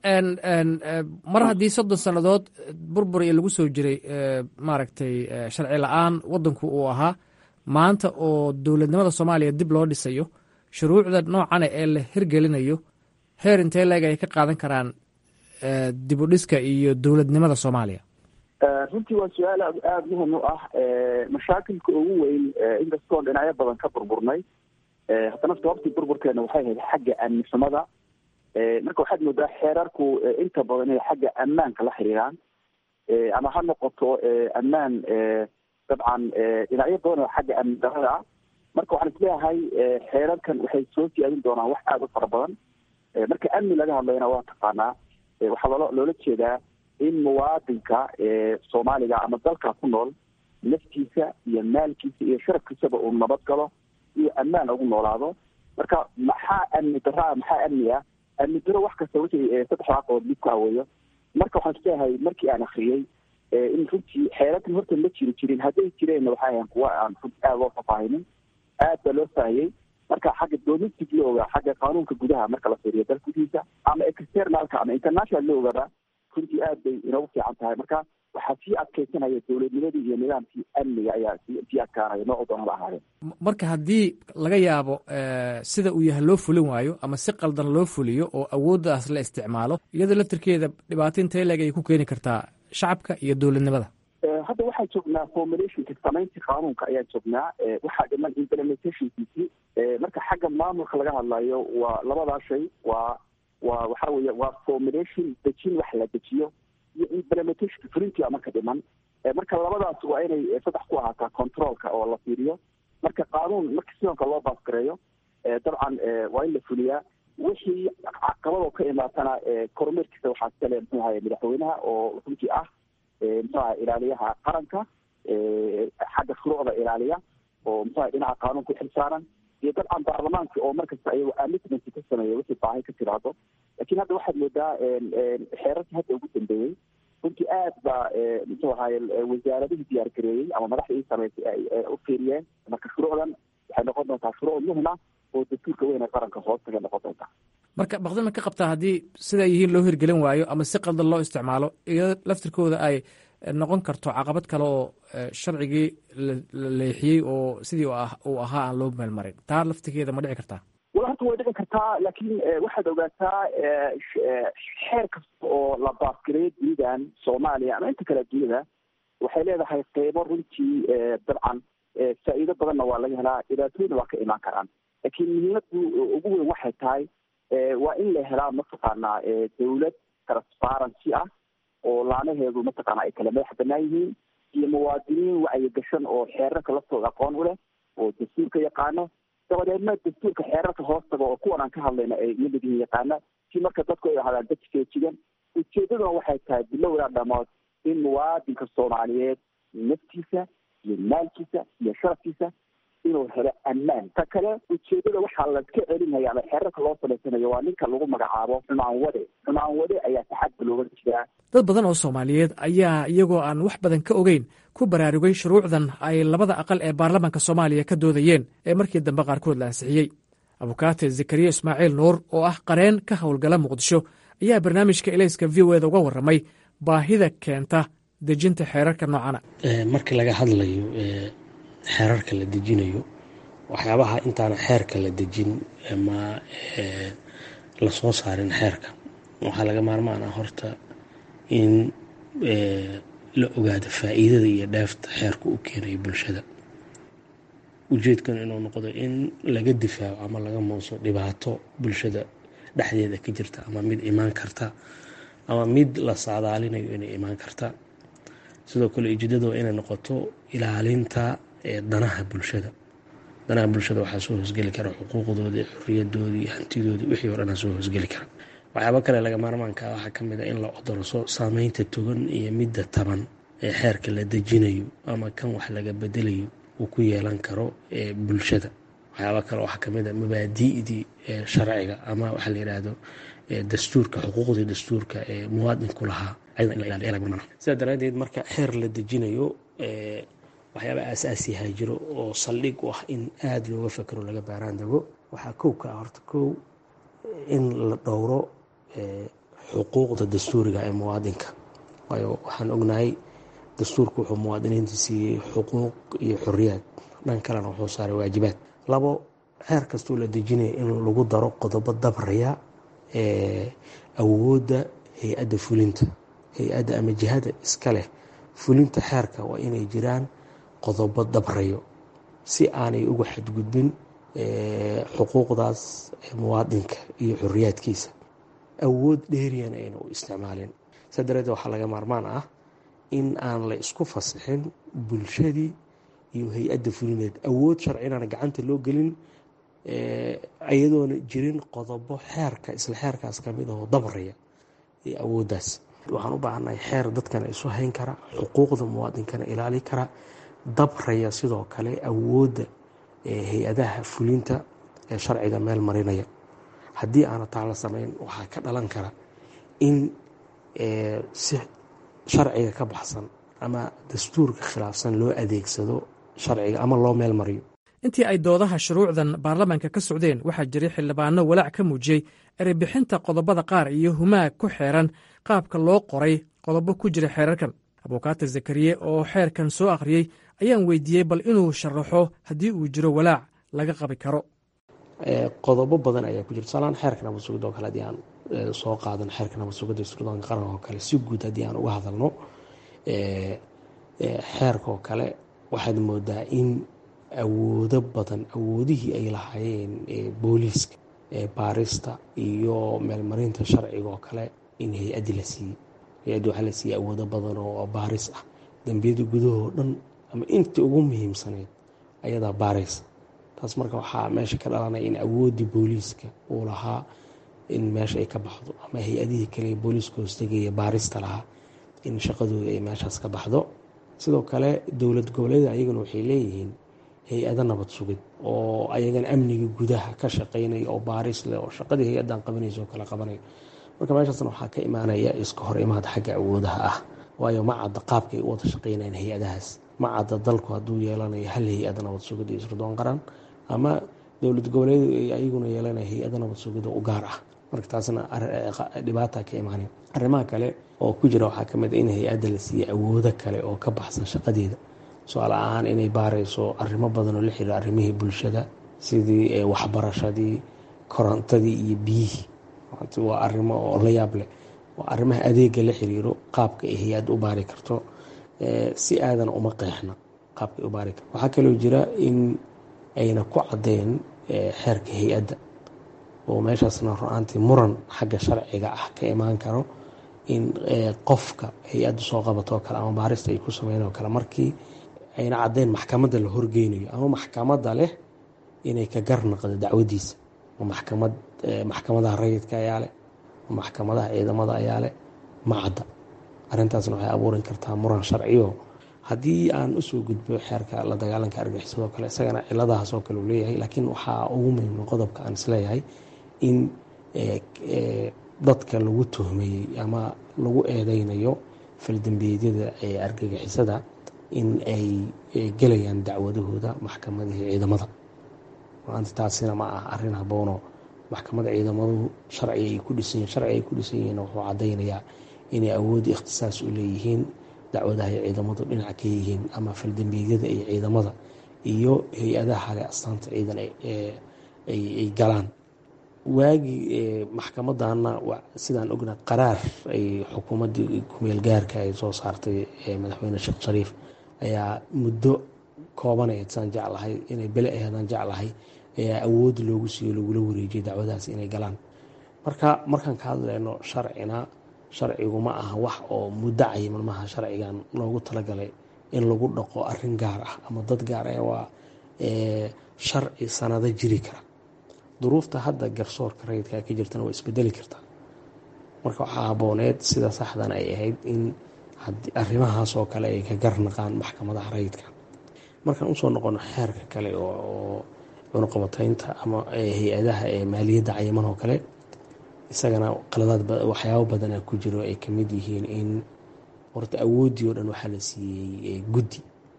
mar haddii soddon sannadood burbur iyo lagu soo jiray maaragtay sharci la-aan waddanku uu ahaa maanta oo dowladnimada soomaaliya dib loo dhisayo shuruucda noocana ee la hirgelinayo heer intee leeg ay ka qaadan karaan dib u dhiska iyo dowladnimada soomaaliya runtii waa su-aal aad aada muhim u ah mashaakilka ugu weyn inkastoon dhinacyo badan ka burburnay haddana sababtii burburkeena waxay ahayd xagga amnisamada marka waxaad moodaa xeerarku inta badan inay xagga ammaanka la xiriiraan ama ha noqoto ammaan dabcan dhinacyo badan oo xagga amni darada ah marka waxaan isleeyahay xeerarkan waxay soo siyaadin doonaan wax aada u fara badan marka amni laga hadlayna waa taqaanaa waxaa loola loola jeedaa in muwaadinka soomaaliga ama dalka ku nool naftiisa iyo maalkiisa iyo sharafkiisaba uu nabad galo iyo ammaan ugu noolaado marka maxaa amni daraa maxaa amni ah amni daro wax kasta wixii saddexda aqood mid ku aweeyo marka waxaan isleeyahay markii aan akriyey in runtii xeerarkan horta ma jiri jirin hadday jireenna waxay ahayn kuwa aan runti aada loo fafaahinin aad baa loo faahiyey marka xagga domestic looga xagga qaanuunka gudaha marka la fiiriyo dal gudihiisa ama externalka ama international loogaba runtii aad bay inoogu fiican tahay marka waxaa sii adkaysanaya dowladnimadii iyo nidaamkii amniga ayaa sii adkaanaya noocu doonaba ahaadeen marka haddii laga yaabo sida uu yahay loo fulin waayo ama si qaldan loo fuliyo oo awooddaas la isticmaalo iyadoo laftirkeeda dhibaato intee leeg ayay ku keeni kartaa shacabka iyo dowladnimada hadda waxaan joognaa formulationka samayntii qaanuunka ayaan joognaa waxaa dhiman implementationkiisii marka xagga maamulka laga hadlayo waa labadaa shay waa waa waxa weeye waa formulation dejin wax la dejiyo iyo implementation fulintii marka dhiman marka labadaas waa inay saddex ku ahaataa controlka oo la fiiriyo marka qaanuun marka sidonka loo baasgareeyo dabcan waa in la fuliyaa wixii caqabadoo ka imaatana kormeerkiisa waxaa iskale muxuu ahaye madaxweynaha oo runtii ah muxuu ahay ilaaliyaha qaranka xagga shuruucda ilaaliya oo muxuu ahay dhinaca qaanuunka uxilsaaran iyo dabcan baarlamaanka oo markasta ayagoo amitment ka sameeya wixii baahi ka tiraado lakin hadda waxaad moodaa xeerarkii hadda ugu dambeeyey runtii aad baa muxuu ahaye wasaaradihii diyaar gareeyey ama madaxda ii sameysay ay u fiiriyeen marka shuruucdan waxay noqon doontaa shuruuc muhima oo dastuurka weyn ee qaranka hoostaga noqon doontaa marka baqdima ka qabtaa haddii sidaa yihiin loo hirgelin waayo ama si qaldan loo isticmaalo iyo laftirkooda ay noqon karto caqabad kale oo sharcigii la leexiyey oo sidii uu ahaa aan loo meelmarin taa laftirkeeda ma dhici kartaa wala horta way dhici kartaa laakiin waxaad ogaataa xeer kasta oo la baasgareeyo dunidan soomaaliya ama inta kale dunida waxay leedahay qeybo runtii dabcan faa'iido badanna waa laga helaa dhibaatooyina waa ka imaan karaan laakiin muhiimadu ugu weyn waxay tahay waa in la helaa mataqaanaa dawlad transparency ah oo laanaheedu mataqaana ay kala madax banaan yihiin iyo muwaadiniin wacyigashan oo xeerarka laftooda aqoon u leh oo dastuurka yaqaano dabadeedna dastuurka xeerarka hoostaga oo kuwan aan ka hadlayna ay lamid yihiin yaqaana si marka dadku ay ahaadaan dad feejigan ujeedaduna waxay tahay bilowdaa dhamood in muwaadinka soomaaliyeed naftiisa iyo maalkiisa iyo sharafkiisa inuu helo ammaan ta kale ujeedada waxaa laska celinaya ama xeerarka loo samaysanayo waa ninka lagu magacaabo xumaan wade xumaan wade ayaa taxadda looga jiraa dad badan oo soomaaliyeed ayaa iyagoo aan wax badan ka ogeyn ku baraarugay shuruucdan ay labada aqal ee baarlamaanka soomaaliya ka doodayeen ee markii dambe qaarkood la ansixiyey abukaate zakariya ismaaciil nuur oo ah qareen ka howlgala muqdisho ayaa barnaamijka elayska v o eda uga warramay baahida keenta dejinta xeerarka noocana markii laga hadlayo xeerarka la dejinayo waxyaabaha intaana xeerka la dejin ama lasoo saarin xeerka waxaa laga maarmaan ah horta in la ogaado faa'iidada iyo dheefta xeerka u keenayo bulshada ujeedkan inuu noqdo in laga difaaco ama laga muuso dhibaato bulshada dhexdeeda ka jirta ama mid imaan karta ama mid la saadaalinayo inay imaan karta sidoo kale ujeedada waa inay noqoto ilaalinta danaha bulshada danaha bulshada waxaa soo hoosgeli kara xuquuqdoodii xoriyadoodii hantidoodii wixii o dhanaa soo hoosgeli kara waxyaaba kale laga maarmaanka waxaa kamid a in la odorso saameynta togan iyo midda taban ee xeerka la dejinayo ama kan wax laga bedelayo uu ku yeelan karo bulshada waxyaaba kale waxaa kamid a mabaadi'dii sharciga ama waxaa la yidhaahdo dastuurka xuquuqdii dastuurka ee muwaadinku lahaa sidaa daraadeed marka xeer la dejinayo waxyaaba aasaasiyaha jiro oo saldhig u ah in aada looga fakero laga baaraan dego waxaa kow ka ah horta kow in la dhowro xuquuqda dastuuriga ee muwaadinka waayo waxaan ognahay dastuurku wuxuu muwaadiniinta siiyey xuquuq iyo xoriyaad dhan kalena wuxuu saaray waajibaad labo xeer kastoo la dejinaya in lagu daro qodobo dabraya awoodda hay-adda fulinta hay-adda ama jihada iska leh fulinta xeerka waa inay jiraan qodobo dabrayo si aanay uga xadgudbin xuquuqdaas muwaadinka iyo xoriyaadkiisa awood dheeriyana ayna u isticmaalin saa dareedeed waxaa laga maarmaan ah in aan la isku fasixin bulshadii iyo hay-adda fulineed awood sharcinana gacanta loo gelin iyadoona jirin qodobo xeerka isla xeerkaas kamid ahoo dabraya iyo awooddaas waxaan u baahannahay xeer dadkana isu hayn kara xuquuqda muwaadinkana ilaali kara dabraya sidoo kale awoodda hay-adaha fulinta ee sharciga meel marinaya haddii aana taa la samayn waxaa ka dhalan kara in si sharciga ka baxsan ama dastuurka khilaafsan loo adeegsado sharciga ama loo meel mariyo intii ay doodaha shuruucdan baarlamaanka ka socdeen waxaa jiray xildhibaano walaac ka muujiyey erebixinta qodobada qaar iyo humaag ku xeeran qaabka loo qoray qodobo ku jira xeerarkan abukaata zakariye oo xeerkan soo akhriyey ayaan weydiiyey bal inuu sharaxo haddii uu jiro walaac laga qabi karo qodobo badan ayaa ku jira tusaalahaan xeerka nabad sugidda oo kale haddii aan soo qaadan xeerka nabad sugidda sirdoonka qaranka oo kale si guud haddii aan uga hadalno xeerka oo kale waxaad moodaa in awoodo badan awoodihii ay lahaayeen booliiska baarista iyo meelmarinta sharciga oo kale in hay-addi la siiyey hay-addi waxaa la siiyey awoodo badan oo baaris ah dembiyada gudahoo dhan ama intii ugu muhiimsaneyd ayadaa baaraysa taas marka waxaa meesha ka dhalanaya in awooddii booliiska uu lahaa in meesha ay ka baxdo ama hay-adihii kale booliiska hoostegaya baarista lahaa in shaqadooda ay meeshaas ka baxdo sidoo kale dowlad goboleeda ayaguna waxay leeyihiin hay-ado nabad sugid oo ayagan amniga gudaha ka shaqeynaya oo baaris leh oo shaqadii hay-addan qabanaysa oo kale qabanayo marka meeshaasna waxaa ka imaanaya iska hor imaad xagga awoodaha ah waayo ma cadda qaabka ay u wada shaqeynayaan hay-adahaas ma cadda dalku hadduu yeelanayo hal hay-ada nabad sugid iyo sirdoon qaran ama dowlad goboleedu ay ayaguna yeelanaya hay-ada nabad sugid oo u gaar ah marka taasna dhibaata ka imaanaya arrimaha kale oo ku jira waxaa kamid a in hay-adda la siiyey awoodo kale oo ka baxsan shaqadeeda su-aal ahaan inay baarayso arrimo badan oo la xiriira arrimihii bulshada sidii waxbarashadii korontadii iyo biyihii waa arrimo oo la yaab leh waa arrimaha adeega la xiriiro qaabka ay hay-adda u baari karto si aadan uma qeexna qaabka ay u baari karto waxaa kaloo jira in ayna ku caddeen xeerka hay-adda oo meeshaasna ru-aantii muran xagga sharciga ah ka imaan karo in qofka hay-adda soo qabatoo kale ama baarista ay ku sameyn oo kale markii ayna caddeyn maxkamadda la horgeynayo ama maxkamadda leh inay ka garnaqdo dacwadiisa maxkamad maxkamadaha rayidka ayaa leh maxkamadaha ciidamada ayaa leh ma cadda arrintaasna waxay abuurin kartaa muran sharciyo haddii aan usoo gudbo xeerka la dagaalanka argaxisadoo kale isagana ciladahaas oo kale uu leeyahay laakiin waxaa ugu muhiimna qodobka aan isleeyahay in dadka lagu tuhmeeyey ama lagu eedeynayo faldembiyeedyada ee argagixisada in ay gelayaan dacwadahooda maxkamadihii ciidamada maanta taasina ma ah arrin haboono maxkamada ciidamaduhu sharci ay ku dhisan sharci ay ku dhisan yihiin wuxuu caddaynayaa inay awoodda ikhtisaas u leeyihiin dacwadaha ay ciidamadu dhinac ka yihiin ama faldembiyeedyada iyo ciidamada iyo hay-adaha le astaanta ciidan ay galaan waagii maxkamadana sidaan ogna qaraar ay xukuumaddii kumeel gaarka ay soo saartay madaxweyne sheekh shariif ayaa muddo koobaneed saan jeclahay inay bele aheedaan jeclahay ayaa awood loogu siiyo lagula wareejiyay dacwadaas inay galaan marka markaan ka hadlayno sharcina sharcigu ma aha wax oo muddo cayiman maaha sharcigan loogu talagalay in lagu dhaqo arin gaar ah ama dad gaar ah waa sharci sanado jiri kara duruufta hadda garsoorka rayidka ka jirtana waa isbedeli kartaa marka waxaa habooneed sida saxdan ay ahayd in arrimahaas oo kale ay ka garnaqaan maxkamadaha rayidka markaan usoo noqono xeerka kale oo cunuqabataynta ama hay-adaha ee maaliyadda cayiman oo kale isagana qaladaad waxyaabo badana ku jiro ay kamid yihiin in horta awooddii oo dhan waxaa la siiyey guddi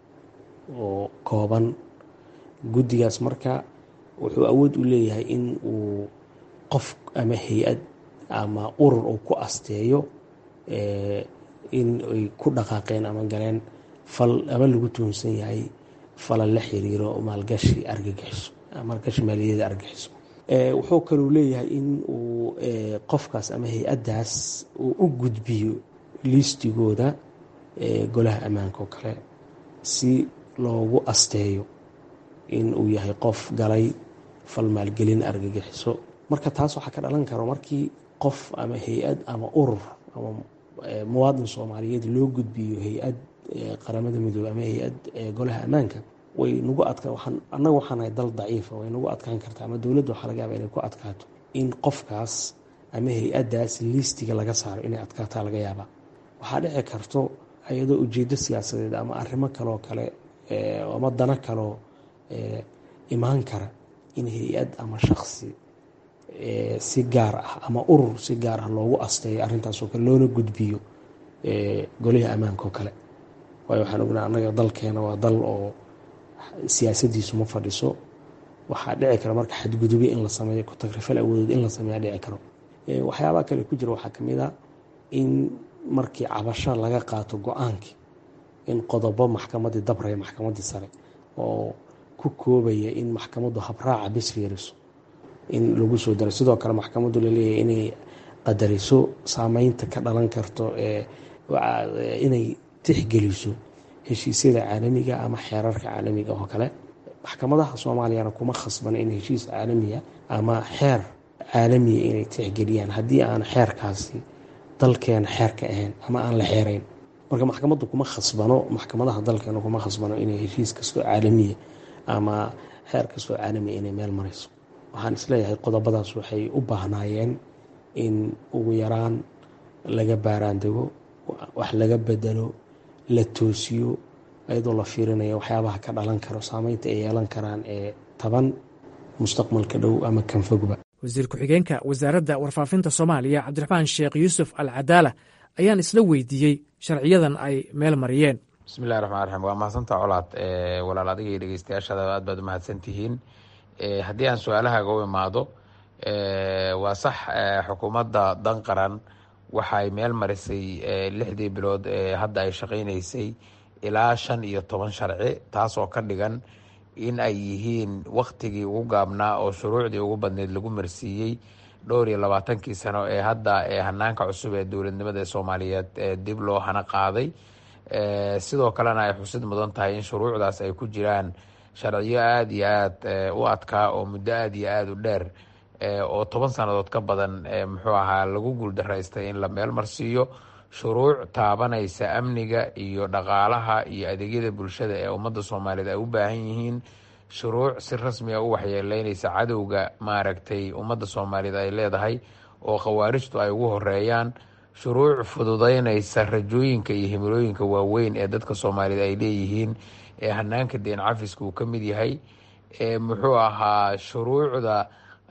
oo kooban guddigaas marka wuxuu awood u leeyahay in uu qof ama hay-ad ama urur uu ku asteeyo in ay ku dhaqaaqeen ama galeen fal ama lagu tuhunsan yahay fala la xiriiro maalgashi argagixiso maalgashi maaliyada argagixiso wuxuu kaluu leeyahay in uu qofkaas ama hay-addaas uu u gudbiyo liistigooda golaha ammaanka oo kale si loogu asteeyo in uu yahay qof galay fal maalgelin argagixiso marka taas waxaa ka dhalan karo markii qof ama hay-ad ama urur ama muwaadin soomaaliyeed loo gudbiyo hay-ad qaramada midoobe ama hay-ad golaha ammaanka way nagu adka annaga waxaan nahay dal daciifa way nagu adkaan kartaa ama dowladda waxaa laga yaaba inay ku adkaato in qofkaas ama hay-addaas liistiga laga saaro inay adkaataa laga yaabaa waxaa dhici karto iyadoo ujeedo siyaasadeed ama arrimo kaloo kale ama dano kaloo imaan kara in hay-ad ama shaksi si gaar ah ama urur si gaar ah loogu asteeyo arrintaasoo kale loona gudbiyo goliha ammaanka oo kale waayo waxaan ognaa annaga dalkeena waa dal oo siyaasadiisu ma fadhiso waxaa dhici kara marka xadgudubyo in la sameeyo ku tagrifal awoodeed in la sameeya dhici karo waxyaabaha kale ku jira waxaa kamid a in markii cabasho laga qaato go-aankii in qodobo maxkamaddii dabraya maxkamaddii sare oo ku koobaya in maxkamaddu habraaca bis fiiriso in lagu soo daro sidoo kale maxkamaddu laleeyahay inay qadariso saameynta ka dhalan karto ee inay tixgeliso heshiisyada caalamiga ama xeerarka caalamiga oo kale maxkamadaha soomaaliyana kuma khasbana in heshiis caalamiya ama xeer caalamiya inay tixgeliyaan haddii aan xeerkaasi dalkeena xeerka ahayn ama aan la xeerayn marka maxkamaddu kuma khasbano maxkamadaha dalkeena kuma khasbano inay heshiis kastoo caalamiya ama xeer kastoo caalamiya inay meel marayso waxaan isleeyahay qodobadaas waxay u baahnaayeen in ugu yaraan laga baaraandego wax laga bedelo la toosiyo iyadoo la fiirinayo waxyaabaha ka dhalan karo saameynta ay yeelan karaan ee taban mustaqbalka dhow ama kanfogba wasiir ku-xigeenka wasaaradda warfaafinta soomaaliya cabdiraxmaan sheekh yuusuf al cadaala ayaan isla weydiiyey sharciyadan ay meel mariyeen bismillahi raxmaan raxiim waa mahadsantaa colaad walaal adiga iyo dhegeystayaashada aad baad u mahadsan tihiin haddii aan su-aalahaaga u imaado waa sax xukuumadda dan qaran waxay meel marisay lixdii bilood ee hadda ay shaqaynaysay ilaa shan iyo toban sharci taasoo ka dhigan in ay yihiin waktigii ugu gaabnaa oo shuruucdii ugu badneyd lagu marsiiyey dhowr iyo labaatankii sano ee hadda ee hanaanka cusub ee dowladnimada ee soomaaliyeed dib loo hana qaaday sidoo kalena ay xusid mudan tahay in shuruucdaas ay ku jiraan sharciyo aada iyo aada u adkaa oo muddo aada iyo aada u dheer oo toban sannadood ka badan muxuu ahaa lagu guuldaraystay in la meel marsiiyo shuruuc taabanaysa amniga iyo dhaqaalaha iyo adeegyada bulshada ee ummadda soomaaliyeed ay u baahan yihiin shuruuc si rasmi a u waxyeeleynaysa cadowga maaragtay ummadda soomaaliyeed ay leedahay oo khawaarijtu ay ugu horeeyaan shuruuc fududeynaysa rajooyinka iyo himilooyinka waaweyn ee dadka soomaaliyeed ay leeyihiin ee hanaanka deen cafiska uu ka mid yahay muxuu ahaa shuruucda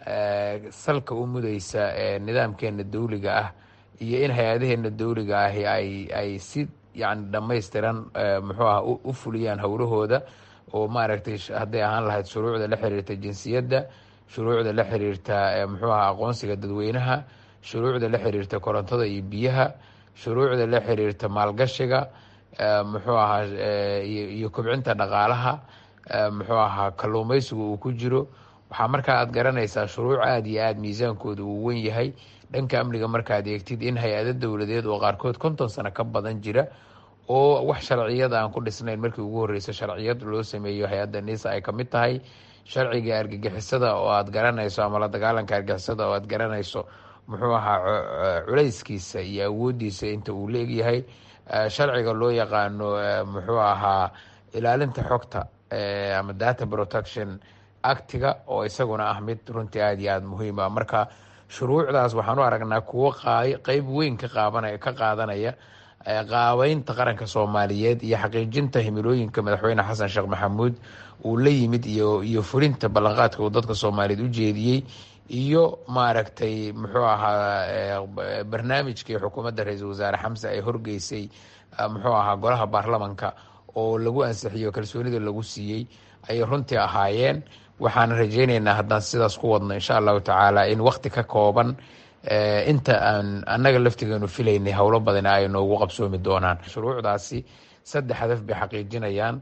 salka u mudaysa ee nidaamkeena dawliga ah iyo in hay-adaheena dawliga ahi ay ay si yani dhammaystiran muxuu aha u fuliyaan howlahooda oo maaragtay hadday ahaan lahayd shuruucda la xiriirta jinsiyadda shuruucda la xiriirta muxuu aha aqoonsiga dadweynaha shuruucda la xiriirta korontada iyo biyaha shuruucda la xiriirta maalgashiga muxuu ahaa iyo kobcinta dhaqaalaha muxuu ahaa kalluumeysigu uu ku jiro waxaa markaa aad garanaysaa shuruuc aada iyo aada miisaankooda uu wen yahay dhanka amniga markaad eegtid in hay-ado dowladeed oo qaarkood konton sano ka badan jira oo wax sharciyada aan ku dhisnayn markii ugu horreysa sharciyad loo sameeyo hay-adda nisa ay kamid tahay sharciga argagixisada oo aad garanayso ama la dagaalanka argagixisada oo aad garanayso muxuu ahaa culayskiisa iyo awoodiisa inta uu leegyahay sharciga loo yaqaano muxuu ahaa ilaalinta xogta ama data protection actiga oo isaguna ah mid runtii aada iyo aada muhiim ah marka shuruucdaas waxaan u aragnaa kuwo qeyb weyn ka qaabanaya ka qaadanaya qaabeynta qaranka soomaaliyeed iyo xaqiijinta himilooyinka madaxweyne xasan sheekh maxamuud uu la yimid iyo iyo fulinta ballanqaadka uu dadka soomaaliyeed u jeediyey iyo maaragtay muxuu ahaa barnaamijkii xukuumadda ra-iisul wasaare xamse ay horgeysay muxuu ahaa golaha baarlamanka oo lagu ansixiyo kalsoonida lagu siiyey ayay runtii ahaayeen waxaan rajeyneynaa haddaan sidaas ku wadno insha allahu tacaala in wakti ka kooban inta aan annaga laftigeenu filaynay howlo badan ay noogu qabsoomi doonaan shuruucdaasi saddex hadaf bay xaqiijinayaan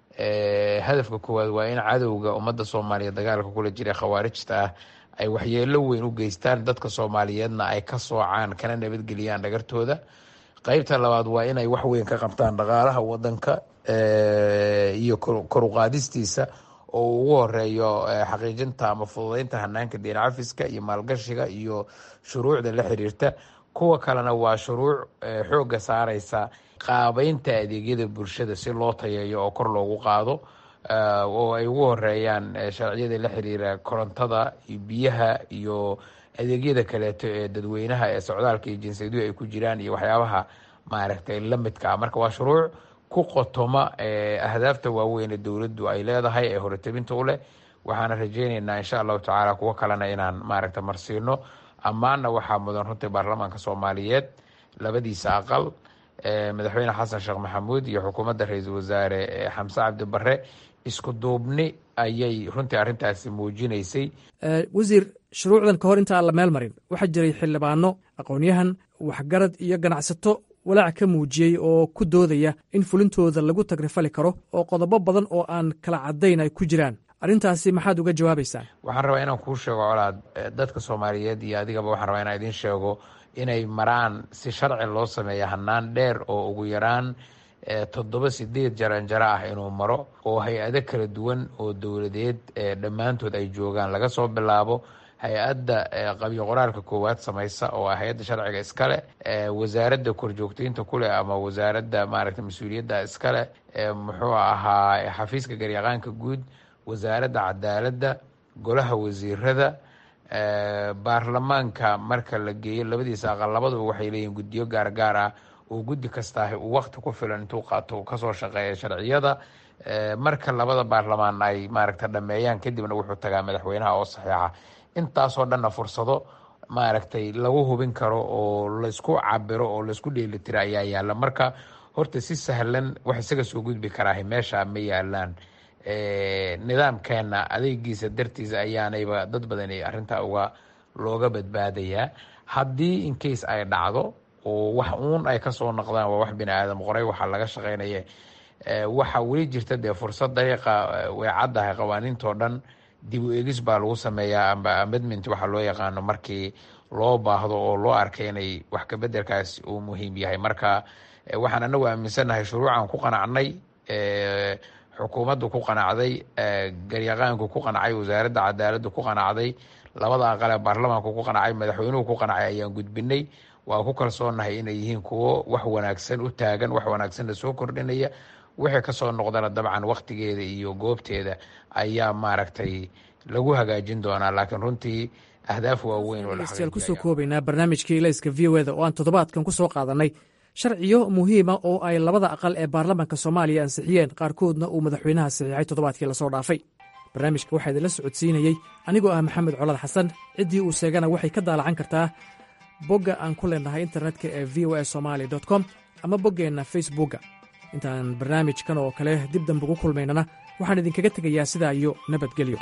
hadafka koowaad waa in cadowga ummadda soomaaliyeed dagaalka kula jira khawaarijta ah ay waxyeelo weyn u geystaan dadka soomaaliyeedna ay ka soocaan kana nabadgeliyaan dhagartooda qeybta labaad waa inay wax weyn ka qabtaan dhaqaalaha wadanka iyo koruqaadistiisa oo ugu horeeyo xaqiijinta ama fududeynta hanaanka deen cafiska iyo maalgashiga iyo shuruucda la xiriirta kuwa kalena waa shuruuc xooga saareysa qaabeynta adeegyada bulshada si loo tayeeyo oo kor loogu qaado oo ay ugu horeeyaan sharciyada la xiriira korontada iyo biyaha iyo adeegyada kaleeto ee dadweynaha ee socdaalka iyo jinsiyadu ay ku jiraan iyo waxyaabaha maaragtay lamidka ah marka waa shuruuc ku qotoma ahdaafta waaweyn ee dowladdu ay leedahay ee horetabinta u leh waxaana rajeyneynaa insha allahu tacaala kuwo kalena inaan maaragta marsiino ammaanna waxaa mudan runtii baarlamaanka soomaaliyeed labadiisa aqal madaxweyne xasan sheekh maxamuud iyo xukuumadda ra-iisul wasaare xamse cabdi bare isku duubni ayay runtii arrintaasi muujinaysay wasiir shuruucdan ka hor inta aan la meel marin waxaa jiray xildhibaano aqoon-yahan waxgarad iyo ganacsato walaac ka muujiyey oo ku doodaya in fulintooda lagu tagrifali karo oo qodobo badan oo aan kala caddayn ay ku jiraan arrintaasi maxaad uga jawaabaysaan waxaan rabaa inaan kuu sheego colaad dadka soomaaliyeed iyo adigaba waxaan rabaa inaan idiin sheego inay maraan si sharci loo sameeya hanaan dheer oo ugu yaraan toddoba sideed jaranjaro ah inuu maro oo hay-ado kala duwan oo dowladeed dhammaantood ay joogaan laga soo bilaabo hay-adda qabyo qoraalka koowaad samaysa oo ah hay-adda sharciga iskale wasaaradda korjoogteynta kuleh ama wasaaradda maaragta mas-uuliyadda iskale muxuu ahaa xafiiska garyaqaanka guud wasaaradda cadaaladda golaha wasiirada baarlamaanka marka la geeyo labadiisa aqal labaduba waxay leeyihin guddiyo gaargaar ah oo guddi kastaahi uu wakti ku filan intuu qaato uu kasoo shaqeeya sharciyada marka labada baarlamaan ay maaragta dhameeyaan kadibna wuxuu tagaa madaxweynaha oo saxiixa intaasoo dhanna fursado maaragtay lagu hubin karo oo laysku cabiro oo laysku dheelitiro ayaa yaala marka horta si sahlan wax isaga soo gudbi karaaha meesha ma yaalaan nidaamkeena adeegiisa dartiisa ayaanayba dad badan arrintaa uga looga badbaadayaa haddii incase ay dhacdo oo wax uun ay kasoo noqdaan waa wax bini aadam qoray waxaa laga shaqeynaya waxaa weli jirta dee fursad dariiqa way caddahay qawaaniintoo dhan dib u egis baa lagu sameeyaa amba amedment waxaa loo yaqaano markii loo baahdo oo loo arkay inay wax kabedelkaas uu muhiim yahay marka waxaan anagu aaminsannahay shuruucan ku qanacnay xukuumaddu ku qanacday garyaqaanku ku qancay wasaaradda cadaaladdu ku qanacday labada aqale baarlamaanku ku qancay madaxweynuhu ku qancay ayaan gudbinay waa ku kalsoonahay inay yihiin kuwo wax wanaagsan u taagan wax wanaagsanna soo kordhinaya wixii kasoo noqdana dabcan waktigeeda iyo goobteeda ayaa maaragtay lagu hagaajin doonaa laakiin runtii ahdaaf waaweyn degeystayaal kusoo koobaynaa barnaamijkii ilayska v o eda oo aan toddobaadkan ku soo qaadanay sharciyo muhiima oo ay labada aqal ee baarlamaanka soomaaliya ansixiyeen qaarkoodna uu madaxweynaha saxiixay toddobaadkii lasoo dhaafay barnaamijka waxaa idinla socodsiinayey anigoo ah maxamed colad xasan ciddii uu sheegana waxay ka daalacan kartaa bogga aan ku leenahay internetka ee v o a somali com ama boggeenna facebookga intaan barnaamijkan oo kale dib dambe ugu kulmaynana waxaan idinkaga tegayaa sidaa iyo nabadgelyo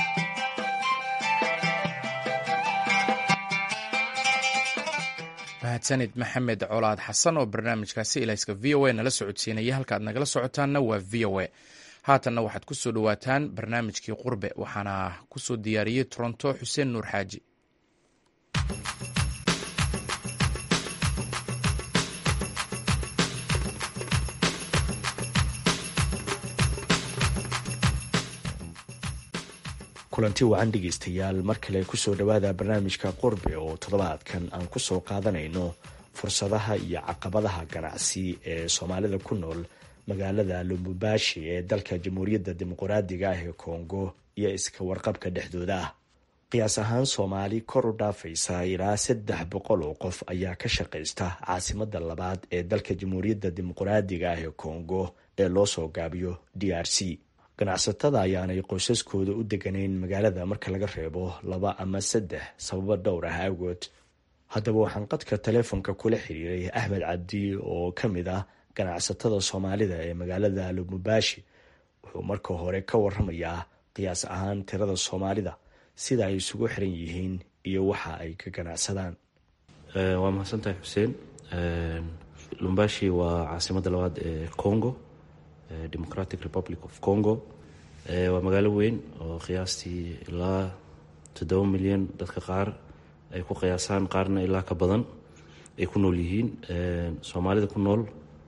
mahadsanid maxamed colaad xasan oo barnaamijkaasi ilayska v o a nala socodsiinaya halkaad nagala socotaanna waa v o a haatanna waxaad ku soo dhowaataan barnaamijkii qurbe waxaana ku soo diyaariyey toronto xuseen nuur xaaji kulanti wacan dhegeystayaal mar kale kusoo dhowaada barnaamijka qurbe oo toddobaadkan aan kusoo qaadanayno fursadaha iyo caqabadaha ganacsi ee soomaalida ku nool magaalada lumbubashi ee dalka jamhuuriyadda dimuqraadiga ah ee kongo iyo iska warqabka dhexdooda ah qiyaas ahaan soomaali kor u dhaafaysa ilaa saddex boqol oo qof ayaa ka shaqaysta caasimada labaad ee dalka jamhuuriyadda dimuqraadiga ah ee kongo ee loo soo gaabiyo d r c ganacsatada ayaanay qoysaskooda u deganayn magaalada marka laga reebo laba ama saddex sababo dhowr ah awgood haddaba waxaan qadka taleefonka kula xiriiray axmed cabdi oo ka mid ah ganacsatada soomaalida ee magaalada lumubaashi wuxuu marka hore ka waramayaa qiyaas ahaan tirada soomaalida sida ay isugu xiran yihiin iyo waxa ay ka ganacsadaan waa mahadsantahay xuseen lumbashi waa caasimada labaad ee congo democratic republic of congo waa magaalo weyn oo qiyaastii ilaa toddoba milyan dadka qaar ay ku qiyaasaan qaarna ilaa ka badan ay ku nool yihiin soomaalida ku nool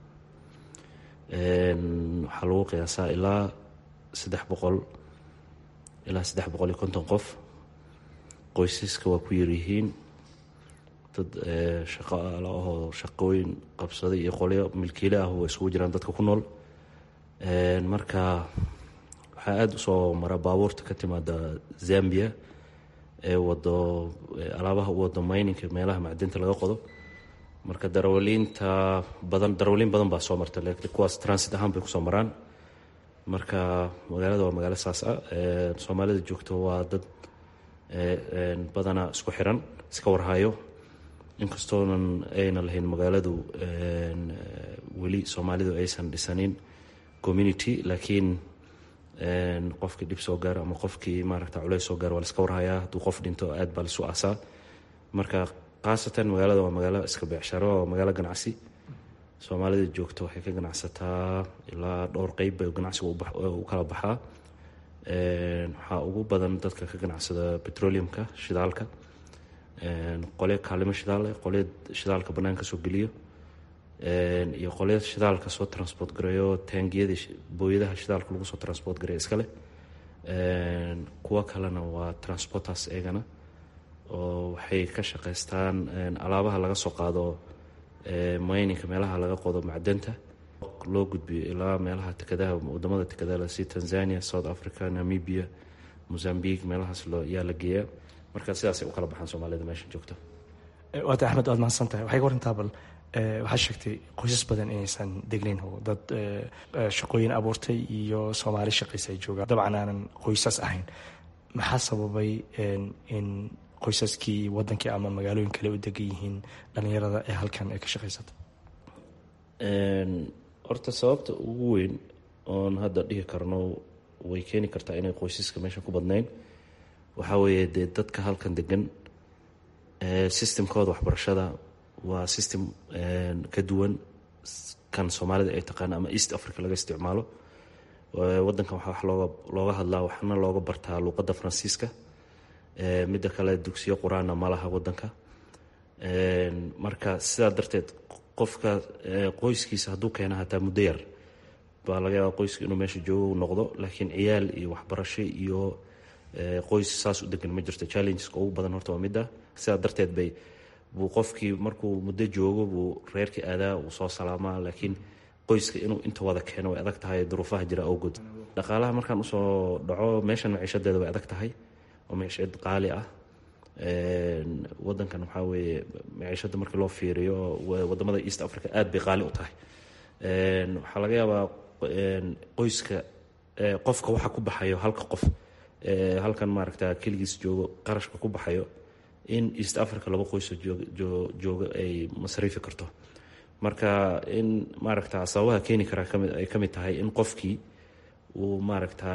waxaa lagu qiyaasaa ilaa saddex boqol ilaa saddex boqol iyo konton qof qoysaska waa ku yaryihiin dad shaqaala ahoo shaqooyin qabsaday iyo qolyo milkiile ah waa isugu jiraan dadka ku nool marka waxaa aada usoo mara baabuurta ka timaada zambia ee wado alaabaha u wado mayninka meelaha macdinta laga qodo marka darawaliinta badan darawaliin badan baa soo marta laakiin kuwaas transit ahaan bay kusoo maraan marka magaalada waa magaalo saas ah soomaalida joogto waa dad badana isku xiran iska warhayo inkastoonan ayna lahayn magaaladu weli soomaalidu aysan dhisanin community laakiin qofkii dhib soo gaaro ama qofkii maaragta culeys soo gaaro waa laska warhayaa hadduu qof dhinto aad baa lasu aasaa marka khaasatan magaalada waa magaalo iska beecsharo waa magaalo ganacsi soomaalida joogta waxay ka ganacsataa ilaa dhowr qeyb bay ganacsiga u kala baxaa waxaa ugu badan dadka ka ganacsada petroleumka shidaalka qolyo kaalimo shidaal eh qolyo shidaalka banaanka soo geliyo iyo qolyo shidaalka soo transport gareeyo taangiyada booyadaha shidaalka lagu soo transport gareeyo iskale kuwo kalena waa transporters eegana oo waxay ka shaqeystaan alaabaha laga soo qaado mininka meelaha laga qodo macdanta loo gudbiyo ilaa meelaha tekadaha wadamada tekadaha si tanzania south africa namibia mozambique meelahaas yaa la geeyaa marka sidaasay u kala baxaan soomaalida meesha joogta waata axmed waad mahadsan tahay waxay ka warantaa bal waxaad sheegtay qoysas badan inaysan degnayn oo dad shaqooyin abuurtay iyo soomaali shaqaysa ay joogaan dabcan aanan qoysas ahayn maxaa sababay in qoysaskii wadankii ama magaalooyin kale u degan yihiin dhalinyarada ee halkan ay ka shaqaysata horta sababta ugu weyn oon hadda dhihi karno way keeni kartaa inay qoysaska meesha ku badnayn waxaa weeye dee dadka halkan degan systemkooda waxbarashada waa system ka duwan kan soomaalida ay taqaan ama east africa laga isticmaalo wadankan waxaa wax looga looga hadlaa waxna looga bartaa luuqadda faransiiska midda kale dugsiyo qur-aanna ma laha wadanka marka sidaa darteed qofka qoyskiisa hadduu keena hataa muddo yar baa laga yaaba qoyska inuu meesha joogo noqdo laakiin ciyaal iyo waxbarasho iyo qoys saas u degan ma jirto challengeska ugu badan horta waa midda sidaa darteed bay buu qofkii markuu muddo joogo buu reerkii aadaa uu soo salaamaa laakiin qoyska inuu inta wada keeno way adag tahay duruufaha jira awgood dhaqaalaha markaan usoo dhaco meeshan maciishadeeda way adag tahay oo maciishad qaali ah wadankan waxaa weeye maciishada markii loo fiiriyo wadamada east africa aad bay qaali u tahay waxaa laga yaabaa qoyska qofka waxa ku baxayo halka qof halkan maaragta keligiis joogo qarashka ku baxayo in east africa laba qoysoo jooga ay masriifi karto marka in maaragta sababaha keeni karaa ay ka mid tahay in qofkii uu maaragta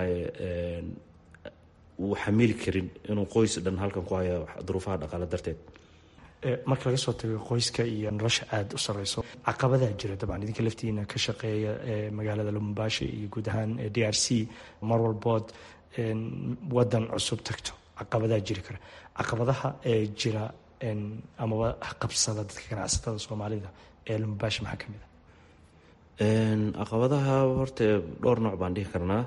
uu xamili karin inuu qoys dhan halkan ku hayo duruufaha dhaqaale darteed marka laga soo tago qoyska iyo nolosha aada u sareyso caqabadaa jira dabcan idinka laftiina ka shaqeeya magaalada lumumbashi iyo guud ahaan d r c mar walbood wadan cusub tagto caqabadaa jiri kara caqabadaha ee jira amaba qabsada dadka ganacsatada soomaalida ee lumumbashi maxaa kamid a caqabadaha horta dhowr nooc baan dhihi karnaa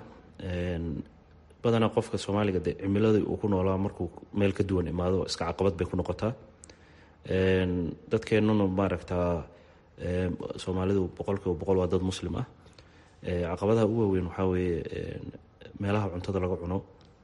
badanaa qofka soomaaliga de cimiladii uu ku noolaa markuu meel ka duwan imaado iska caqabad bay ku noqotaa dadkeenuna maaragtaa soomaalidu boqolkiiba boqol waa dad muslim ah caqabadaha ugu waaweyn waxaa weeye meelaha cuntada laga cuno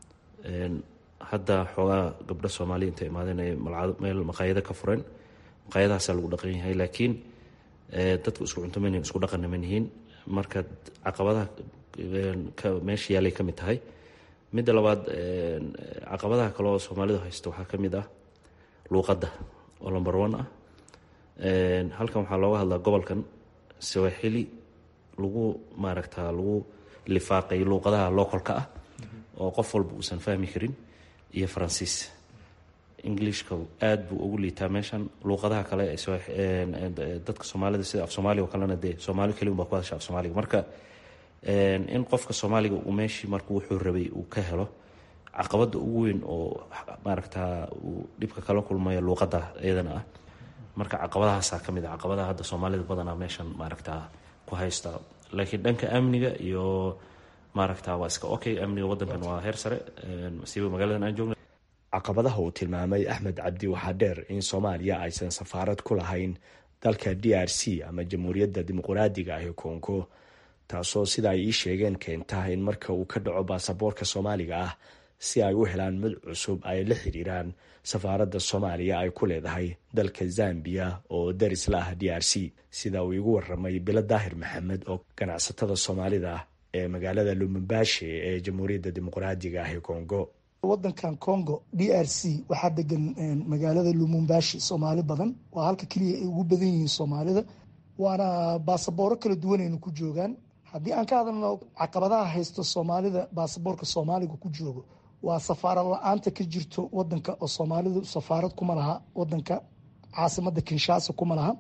hadda xoogaa gabdho soomaaliya intay imaadeen ay meel maqaayado ka fureen maqaayadahaasaa lagu dhaqan yahay laakiin dadku isku cunto manihin isku dhaqanna manihiin marka caqabadaha meesha yaalay ka mid tahay midda labaad caqabadaha kale oo soomaalidu haysto waxaa ka mid ah luuqadda oo lomber one ah halkan waxaa looga hadlaa gobolkan sawaaxili lagu maaragtaa lagu lifaaqay luuqadaha localka ah oo qof walba uusan fahmi karin iyo faransiis englishka aad buu ugu liitaa meeshan luuqadaha kale dadka soomaalida sida af soomaaliga oo kalena dee soomaali keli unbaa ku hadasha af soomaaliga marka in qofka soomaaliga uu meeshii markuu wuxuu rabay uu ka helo caqabada ugu weyn oo maaragtaa uu dhibka kala kulmayo luuqada iyadana ah marka caqabadahaasaa kamid a caqabadaha hadda soomaalida badanaa meeshan maaragtaa ku haysta laakiin dhanka amniga iyo maaragta waa iska okay amniga wadankan waa heer sare masiiba magaaladan aan joogna caqabadaha uu tilmaamay axmed cabdi waxaa dheer in soomaaliya aysan safaarad ku lahayn dalka d r c ama jamhuuriyadda dimuqraadiga ah ee kongo taasoo sida ay ii sheegeen keenta in marka uu ka dhaco baasaboorka soomaaliga ah si ay u helaan mid cusub ay la xiriiraan safaaradda soomaaliya ay ku leedahay dalka zambiya oo daris la ah d r c sida uu igu waramay bilo daahir maxamed oo ganacsatada soomaalida ee magaalada lumumbashi ee jamhuuriyadda dimuqraadiga ah ee kongo wadankan congo d r c waxaa degan magaalada lumumbashi soomaali badan waa halka keliya ay ugu badan yihiin soomaalida waana baasabooro kala duwanaynu ku joogaan haddii aan ka hadalno caqabadaha haysto soomaalida baasaboorka soomaaliga ku joogo waa safaarad la-aanta ka jirto wadanka oo soomaalidu safaarad kuma laha wadanka caasimada kinshasa kuma laha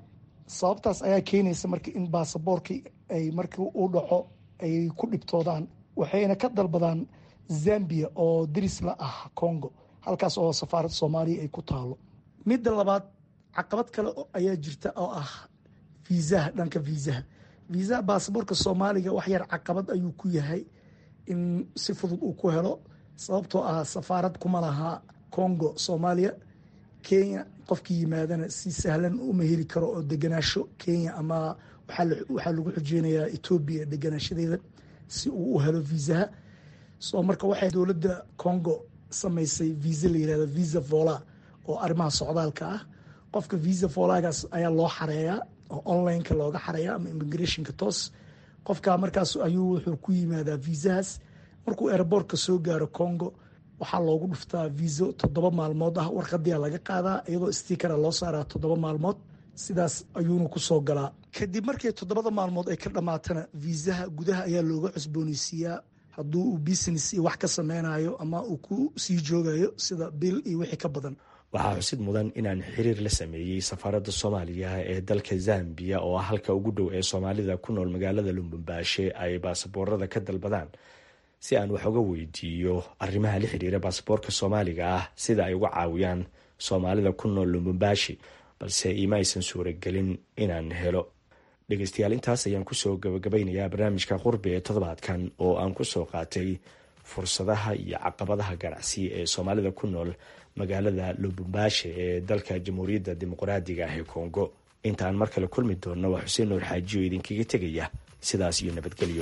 sababtaas ayaa keenaysa marka in baasaboorkii ay markii u dhaco ay ku dhibtoodaan waxayna ka dalbadaan zambia oo diris la ah congo halkaas oo safaaradda soomaaliya ay ku taalo midda labaad caqabad kale ayaa jirta oo ah viisaha dhanka viisaha viisaha baasaboorka soomaaliga wax yar caqabad ayuu ku yahay in si fudud uu ku helo sababtoo ah safaarad kuma laha congo soomaaliya kenya qofkii yimaadana si sahlan uma heli karo oo deganaasho kenya ama waxaa lagu xujeynayaa etoobiya deganaashadeeda si uu u helo viisaha so marka waxay dowladda congo samaysay viisa la yirahdo visa vola oo arrimaha socdaalka ah qofka visa volagaas ayaa loo xareeyaa oo onlineka looga xareeya ama immigrationka toos qofka markaas ayuu wuxuu ku yimaadaa viisahaas markuu airboortka soo gaaro congo waxaa loogu dhuftaa viiso toddoba maalmood ah warqadia laga qaadaa iyadoo stikara loo saaraa toddoba maalmood sidaas ayuuna kusoo galaa kadib markii toddobada maalmood ay ka dhammaatana viisaha gudaha ayaa looga cusbooneysiiyaa hadduu uu business iyo wax ka sameynayo ama uu ku sii joogayo sida bil iyo wixii ka badan waxaa xusid mudan inaan xiriir la sameeyey safaaradda soomaaliya ee dalka zambiya oo ah halka ugu dhow ee soomaalida ku nool magaalada lumumbaashe ay baasaboorada ka dalbadaan si aan wax uga weydiiyo arrimaha la xiriira baasaboorka soomaaliga ah sida ay uga caawiyaan soomaalida ku nool lumumbashi balse iima aysan suuragelin inaan helo dhegeystayaal intaas ayaan kusoo gabagabeynayaa barnaamijka qurbi ee toddobaadkan oo aan kusoo qaatay fursadaha iyo caqabadaha ganacsi ee soomaalida ku nool magaalada lubumbaashe ee dalka jamhuuriyadda dimuqraadiga ah ee kongo intaan mar kale kulmi doonno waa xuseen nuur xaajiyo idinkaga tegaya sidaas iyo nabadgelyo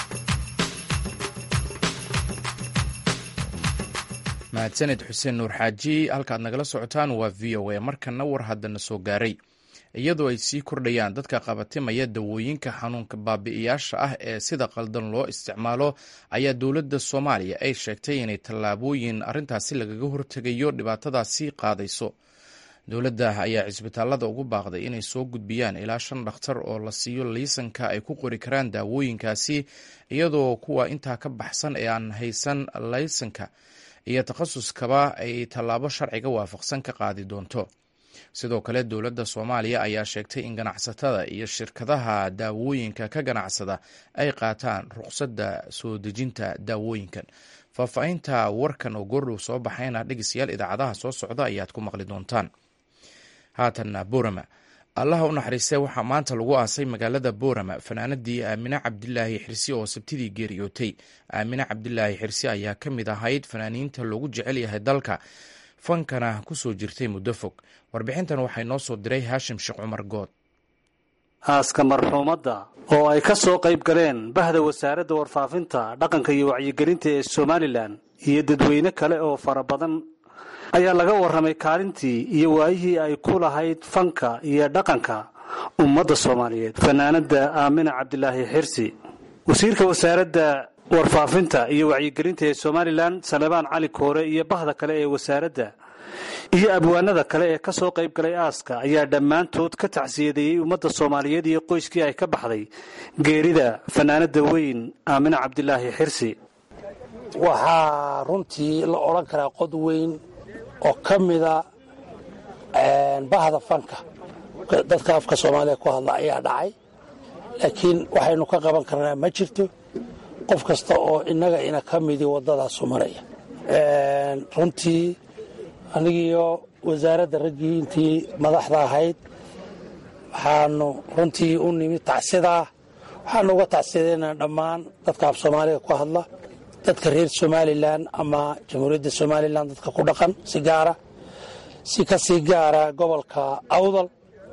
mahadsaned xuseen nuur xaaji halkaad nagala socotaan waa v o a markana war haddana soo gaaray iyadoo ay sii kordhayaan dadka qabatimaya dawooyinka xanuunka baabi'iyaasha ah ee sida qaldan loo isticmaalo ayaa dowladda soomaaliya ay sheegtay inay tallaabooyin arrintaasi lagaga hortegayo dhibaatadaasi qaadayso dowladda ayaa cisbitaalada ugu baaqday inay soo gudbiyaan ilaa shan dhakhtar oo la siiyo liisanka ay ku qori karaan daawooyinkaasi iyadoo kuwa intaa ka baxsan ee aan haysan laysanka iyo takhasuskaba ay tallaabo sharciga waafaqsan ka qaadi doonto sidoo kale dowladda soomaaliya ayaa sheegtay in ganacsatada iyo shirkadaha daawooyinka ka ganacsada ay qaataan ruqsadda soo dejinta daawooyinkan faahfaahinta warkan oo goordhow soo baxayna dhegeystayaal idaacadaha soo socda ayaad ku maqli doontaan haatanna boorama allaha u naxariistee waxaa maanta lagu aasay magaalada boorama fanaanadii aamine cabdilaahi xirsi oo sabtidii geeriyootay aamine cabdilaahi xirsi ayaa ka mid ahayd fanaaniinta loogu jecel yahay dalka fankana kusoo jirtay muddo fog warbixintan waxay noo soo diray haashim sheekh cumar good aaska marxuumadda oo ay ka soo qayb galeen bahda wasaaradda warfaafinta dhaqanka iyo wacyigelinta ee somalilan iyo dadweyne kale oo fara badan ayaa laga warramay kaalintii iyo waayihii ay ku lahayd fanka iyo dhaqanka ummadda soomaaliyeed fanaanadda aamina cabdilaahi xirsi wasiirka wasaaradda warfaafinta iyo wacyigelinta ee somalilan salebaan cali koore iyo bahda kale ee wasaaradda iyo abwaanada kale ee ka soo qayb galay aaska ayaa dhammaantood ka tacsiyadeeyey ummadda soomaaliyeed iyo qoyskii ay ka baxday geerida fanaanada weyn aamina cabdilaahi xirsi waxaa runtii la odhan karaa qod weyn oo ka mida bahda fanka dadka afka soomaaliya ku hadla ayaa dhacay laakiin waxaynu ka qaban karnaa ma jirto qof kasta oo innaga ina ka midi waddadaasu maraya runtii anigiiyo wasaaradda raggii intii madaxda ahayd waxaanu runtii u nimid tacsidaa waxaanu uga tacsidaynaa dhammaan dadka af soomaaliga ku hadla dadka reer somalilan ama jamhuuriyadda somalilan dadka ku dhaqan si gaara si ka sii gaara gobolka awdal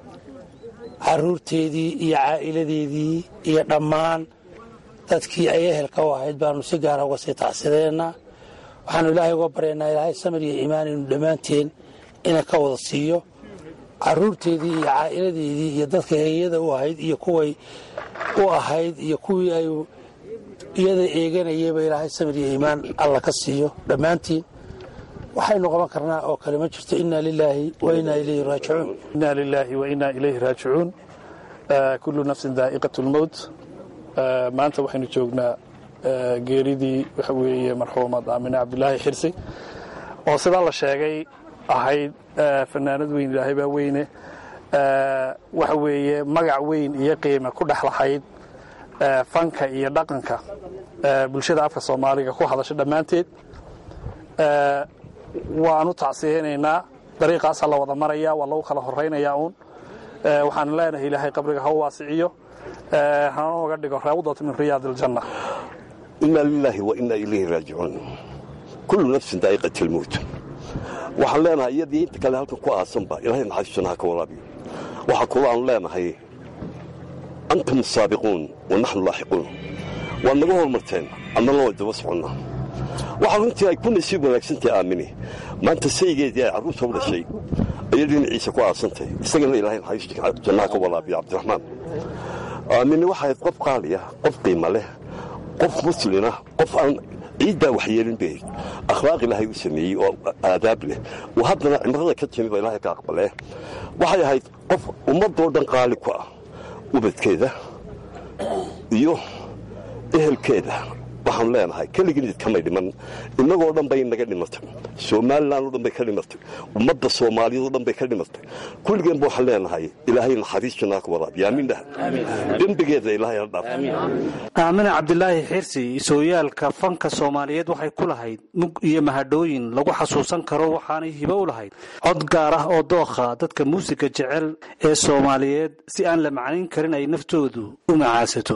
caruurteedii iyo caa'iladeedii iyo dhammaan dadkii ay ehelka u ahayd baanu si gaara uga sii tacsidaynaa waxaanu ilaahay uga baryaynaa ilaahay samir iyo iimaan inu dhammaanteen ina ka wada siiyo caruurteedii iyo caa'iladeedii iyo dadka heyada u ahayd iyo kuway u ahayd iyo kuwii ay iyada eeganayayba ilaahay samir iyo iimaan alla ka siiyo dhammaantiin waxaynu qaban karnaa oo kale ma jirto inna lilaahi wa innaa ilayhi raajicuun inna lilaahi wa innaa ilayhi raajicuun kullu nafsin daa'iqatu lmowt maanta waxaynu joognaa geeridii waxa weeye marxuumad aamine cabdilaahi xirsi oo sidaa la sheegay ahayd fanaanad weyn ilaahay baa weyne waxa weeye magac weyn iyo qiime ku dhex lahayd fanka iyo dhaqanka bulshada afka soomaaliga ku hadasha dhammaanteed waanu tacsiyeynaynaa dariiqaasaa la wada maraya waa lagu kala horaynayaa uun waxaan leenahay ilaahay qabriga ha u waasiciyo hana oga dhigo raawdata min riyaad aljanna inaa lilaahi wa inaa ilayhi raajicuun kullu nafsin daa'iqat almowt waxaan leenahay iyadii inta kale halkan ku aasanba ilahay naxariistuna ha ka waraabiyo waxaa kula aanu leenahay antum saabiquun wa naxnu laaxiquun waad naga hormarteen annana way daba soconnaa waxaa runtii ay ku nasiib wanaagsantahay aamini maanta saygeedii ay carruurta u dhashay ayay dhinaciisa ku aasantay isagana ilaahay naxariista jannaha ka waraabiyo cabdiraxmaan aamini waxay qof qaaliya qof qiima leh qof muslina qof aan ciiddaa waxyeelin bay akhlaaq ilaahay u sameeyey oo aadaab leh oo haddana cimrada ka timi ba ilaahay ka aqbalee waxay ahayd qof ummadoo dhan qaali ku ah ubadkeeda iyo ehelkeeda waxaanu leenahay keligii kamay dhiman innagoo dhan bay naga dhimatay somalilan oo dhan bay ka dhimatay ummadda soomaaliyad oo dhan bay ka dhimatay kulligeenba waxaan leenahay ilaahay naxariis jannaa ka waraabiya aamin dhah dembigeeda ilaahay ha dhaaf aamina cabdilaahi xirsi sooyaalka fanka soomaaliyeed waxay ku lahayd mug iyo mahadhooyin lagu xasuusan karo waxaanay hibo u lahayd cod gaar ah oo dookha dadka muusiga jecel ee soomaaliyeed si aan la macnayn karin ay naftoodu u macaasato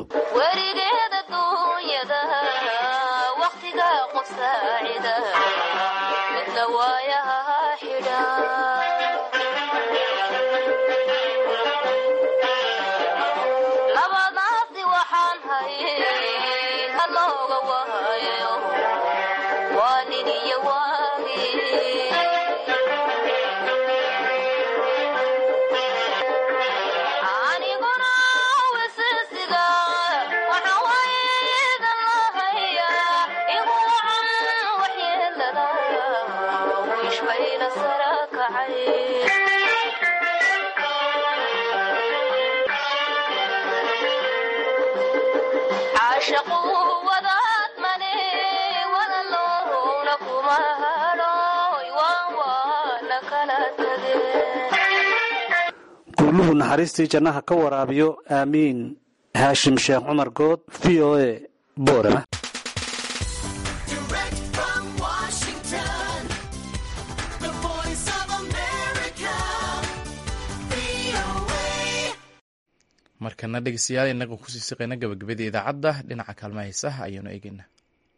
gurluhu naxariistii jannaha ka waraabiyo aamiin haashim sheekh cumar good v o a boorama markana dhegeystayaal inaga kusii siqayna gabagabadii idaacadda dhinaca kaalmaha heesaha ayaanu eegeynaa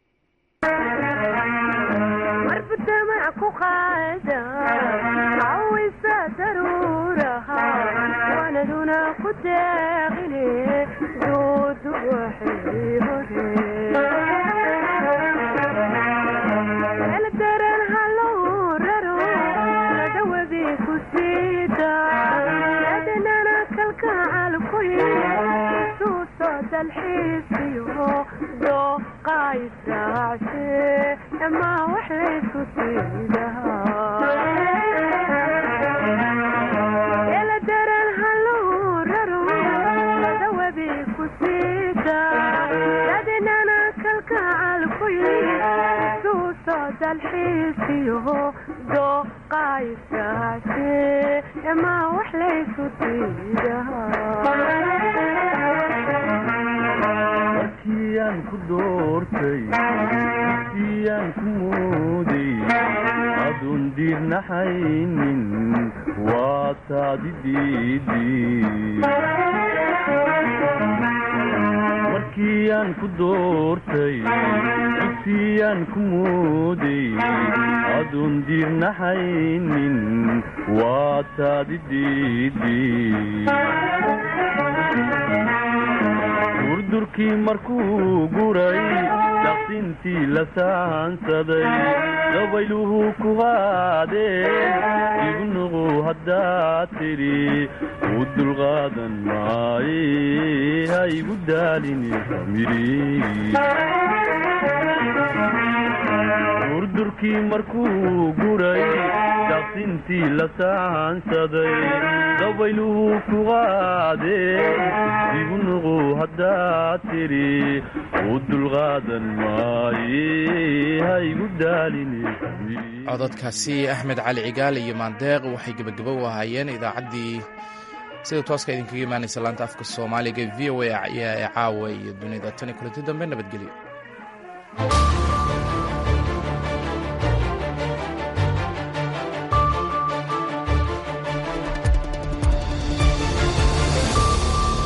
markiyaan ku doortay markiyaan ku mooday adun diirnaxaynin waa taadi markiyaan ku doortay dugsiyaan ku mooday adun diirnaxaynin waa taadi durdurkii markuu guray daqsintii la saansaday dabayluhu ku qaadeen igu nuqu haddaad tidhi u dulqaadan maaye ha igu daalini durdurkii markuu guray daqsintii la saansaday dabayluhu ku qaadeen igu nuqu haddaad tidhi u dulqaadan maaye ha igu daalini cododkaasi axmed cali cigaal iyo maandeeq waxay gebagabo u ahaayeen idaacaddii sida tooska idinkaga imaanaysa laanta afka soomaaliga v o a ayaa ee caawa iyo dunida tan iyo kulanti dambe nabadgelyo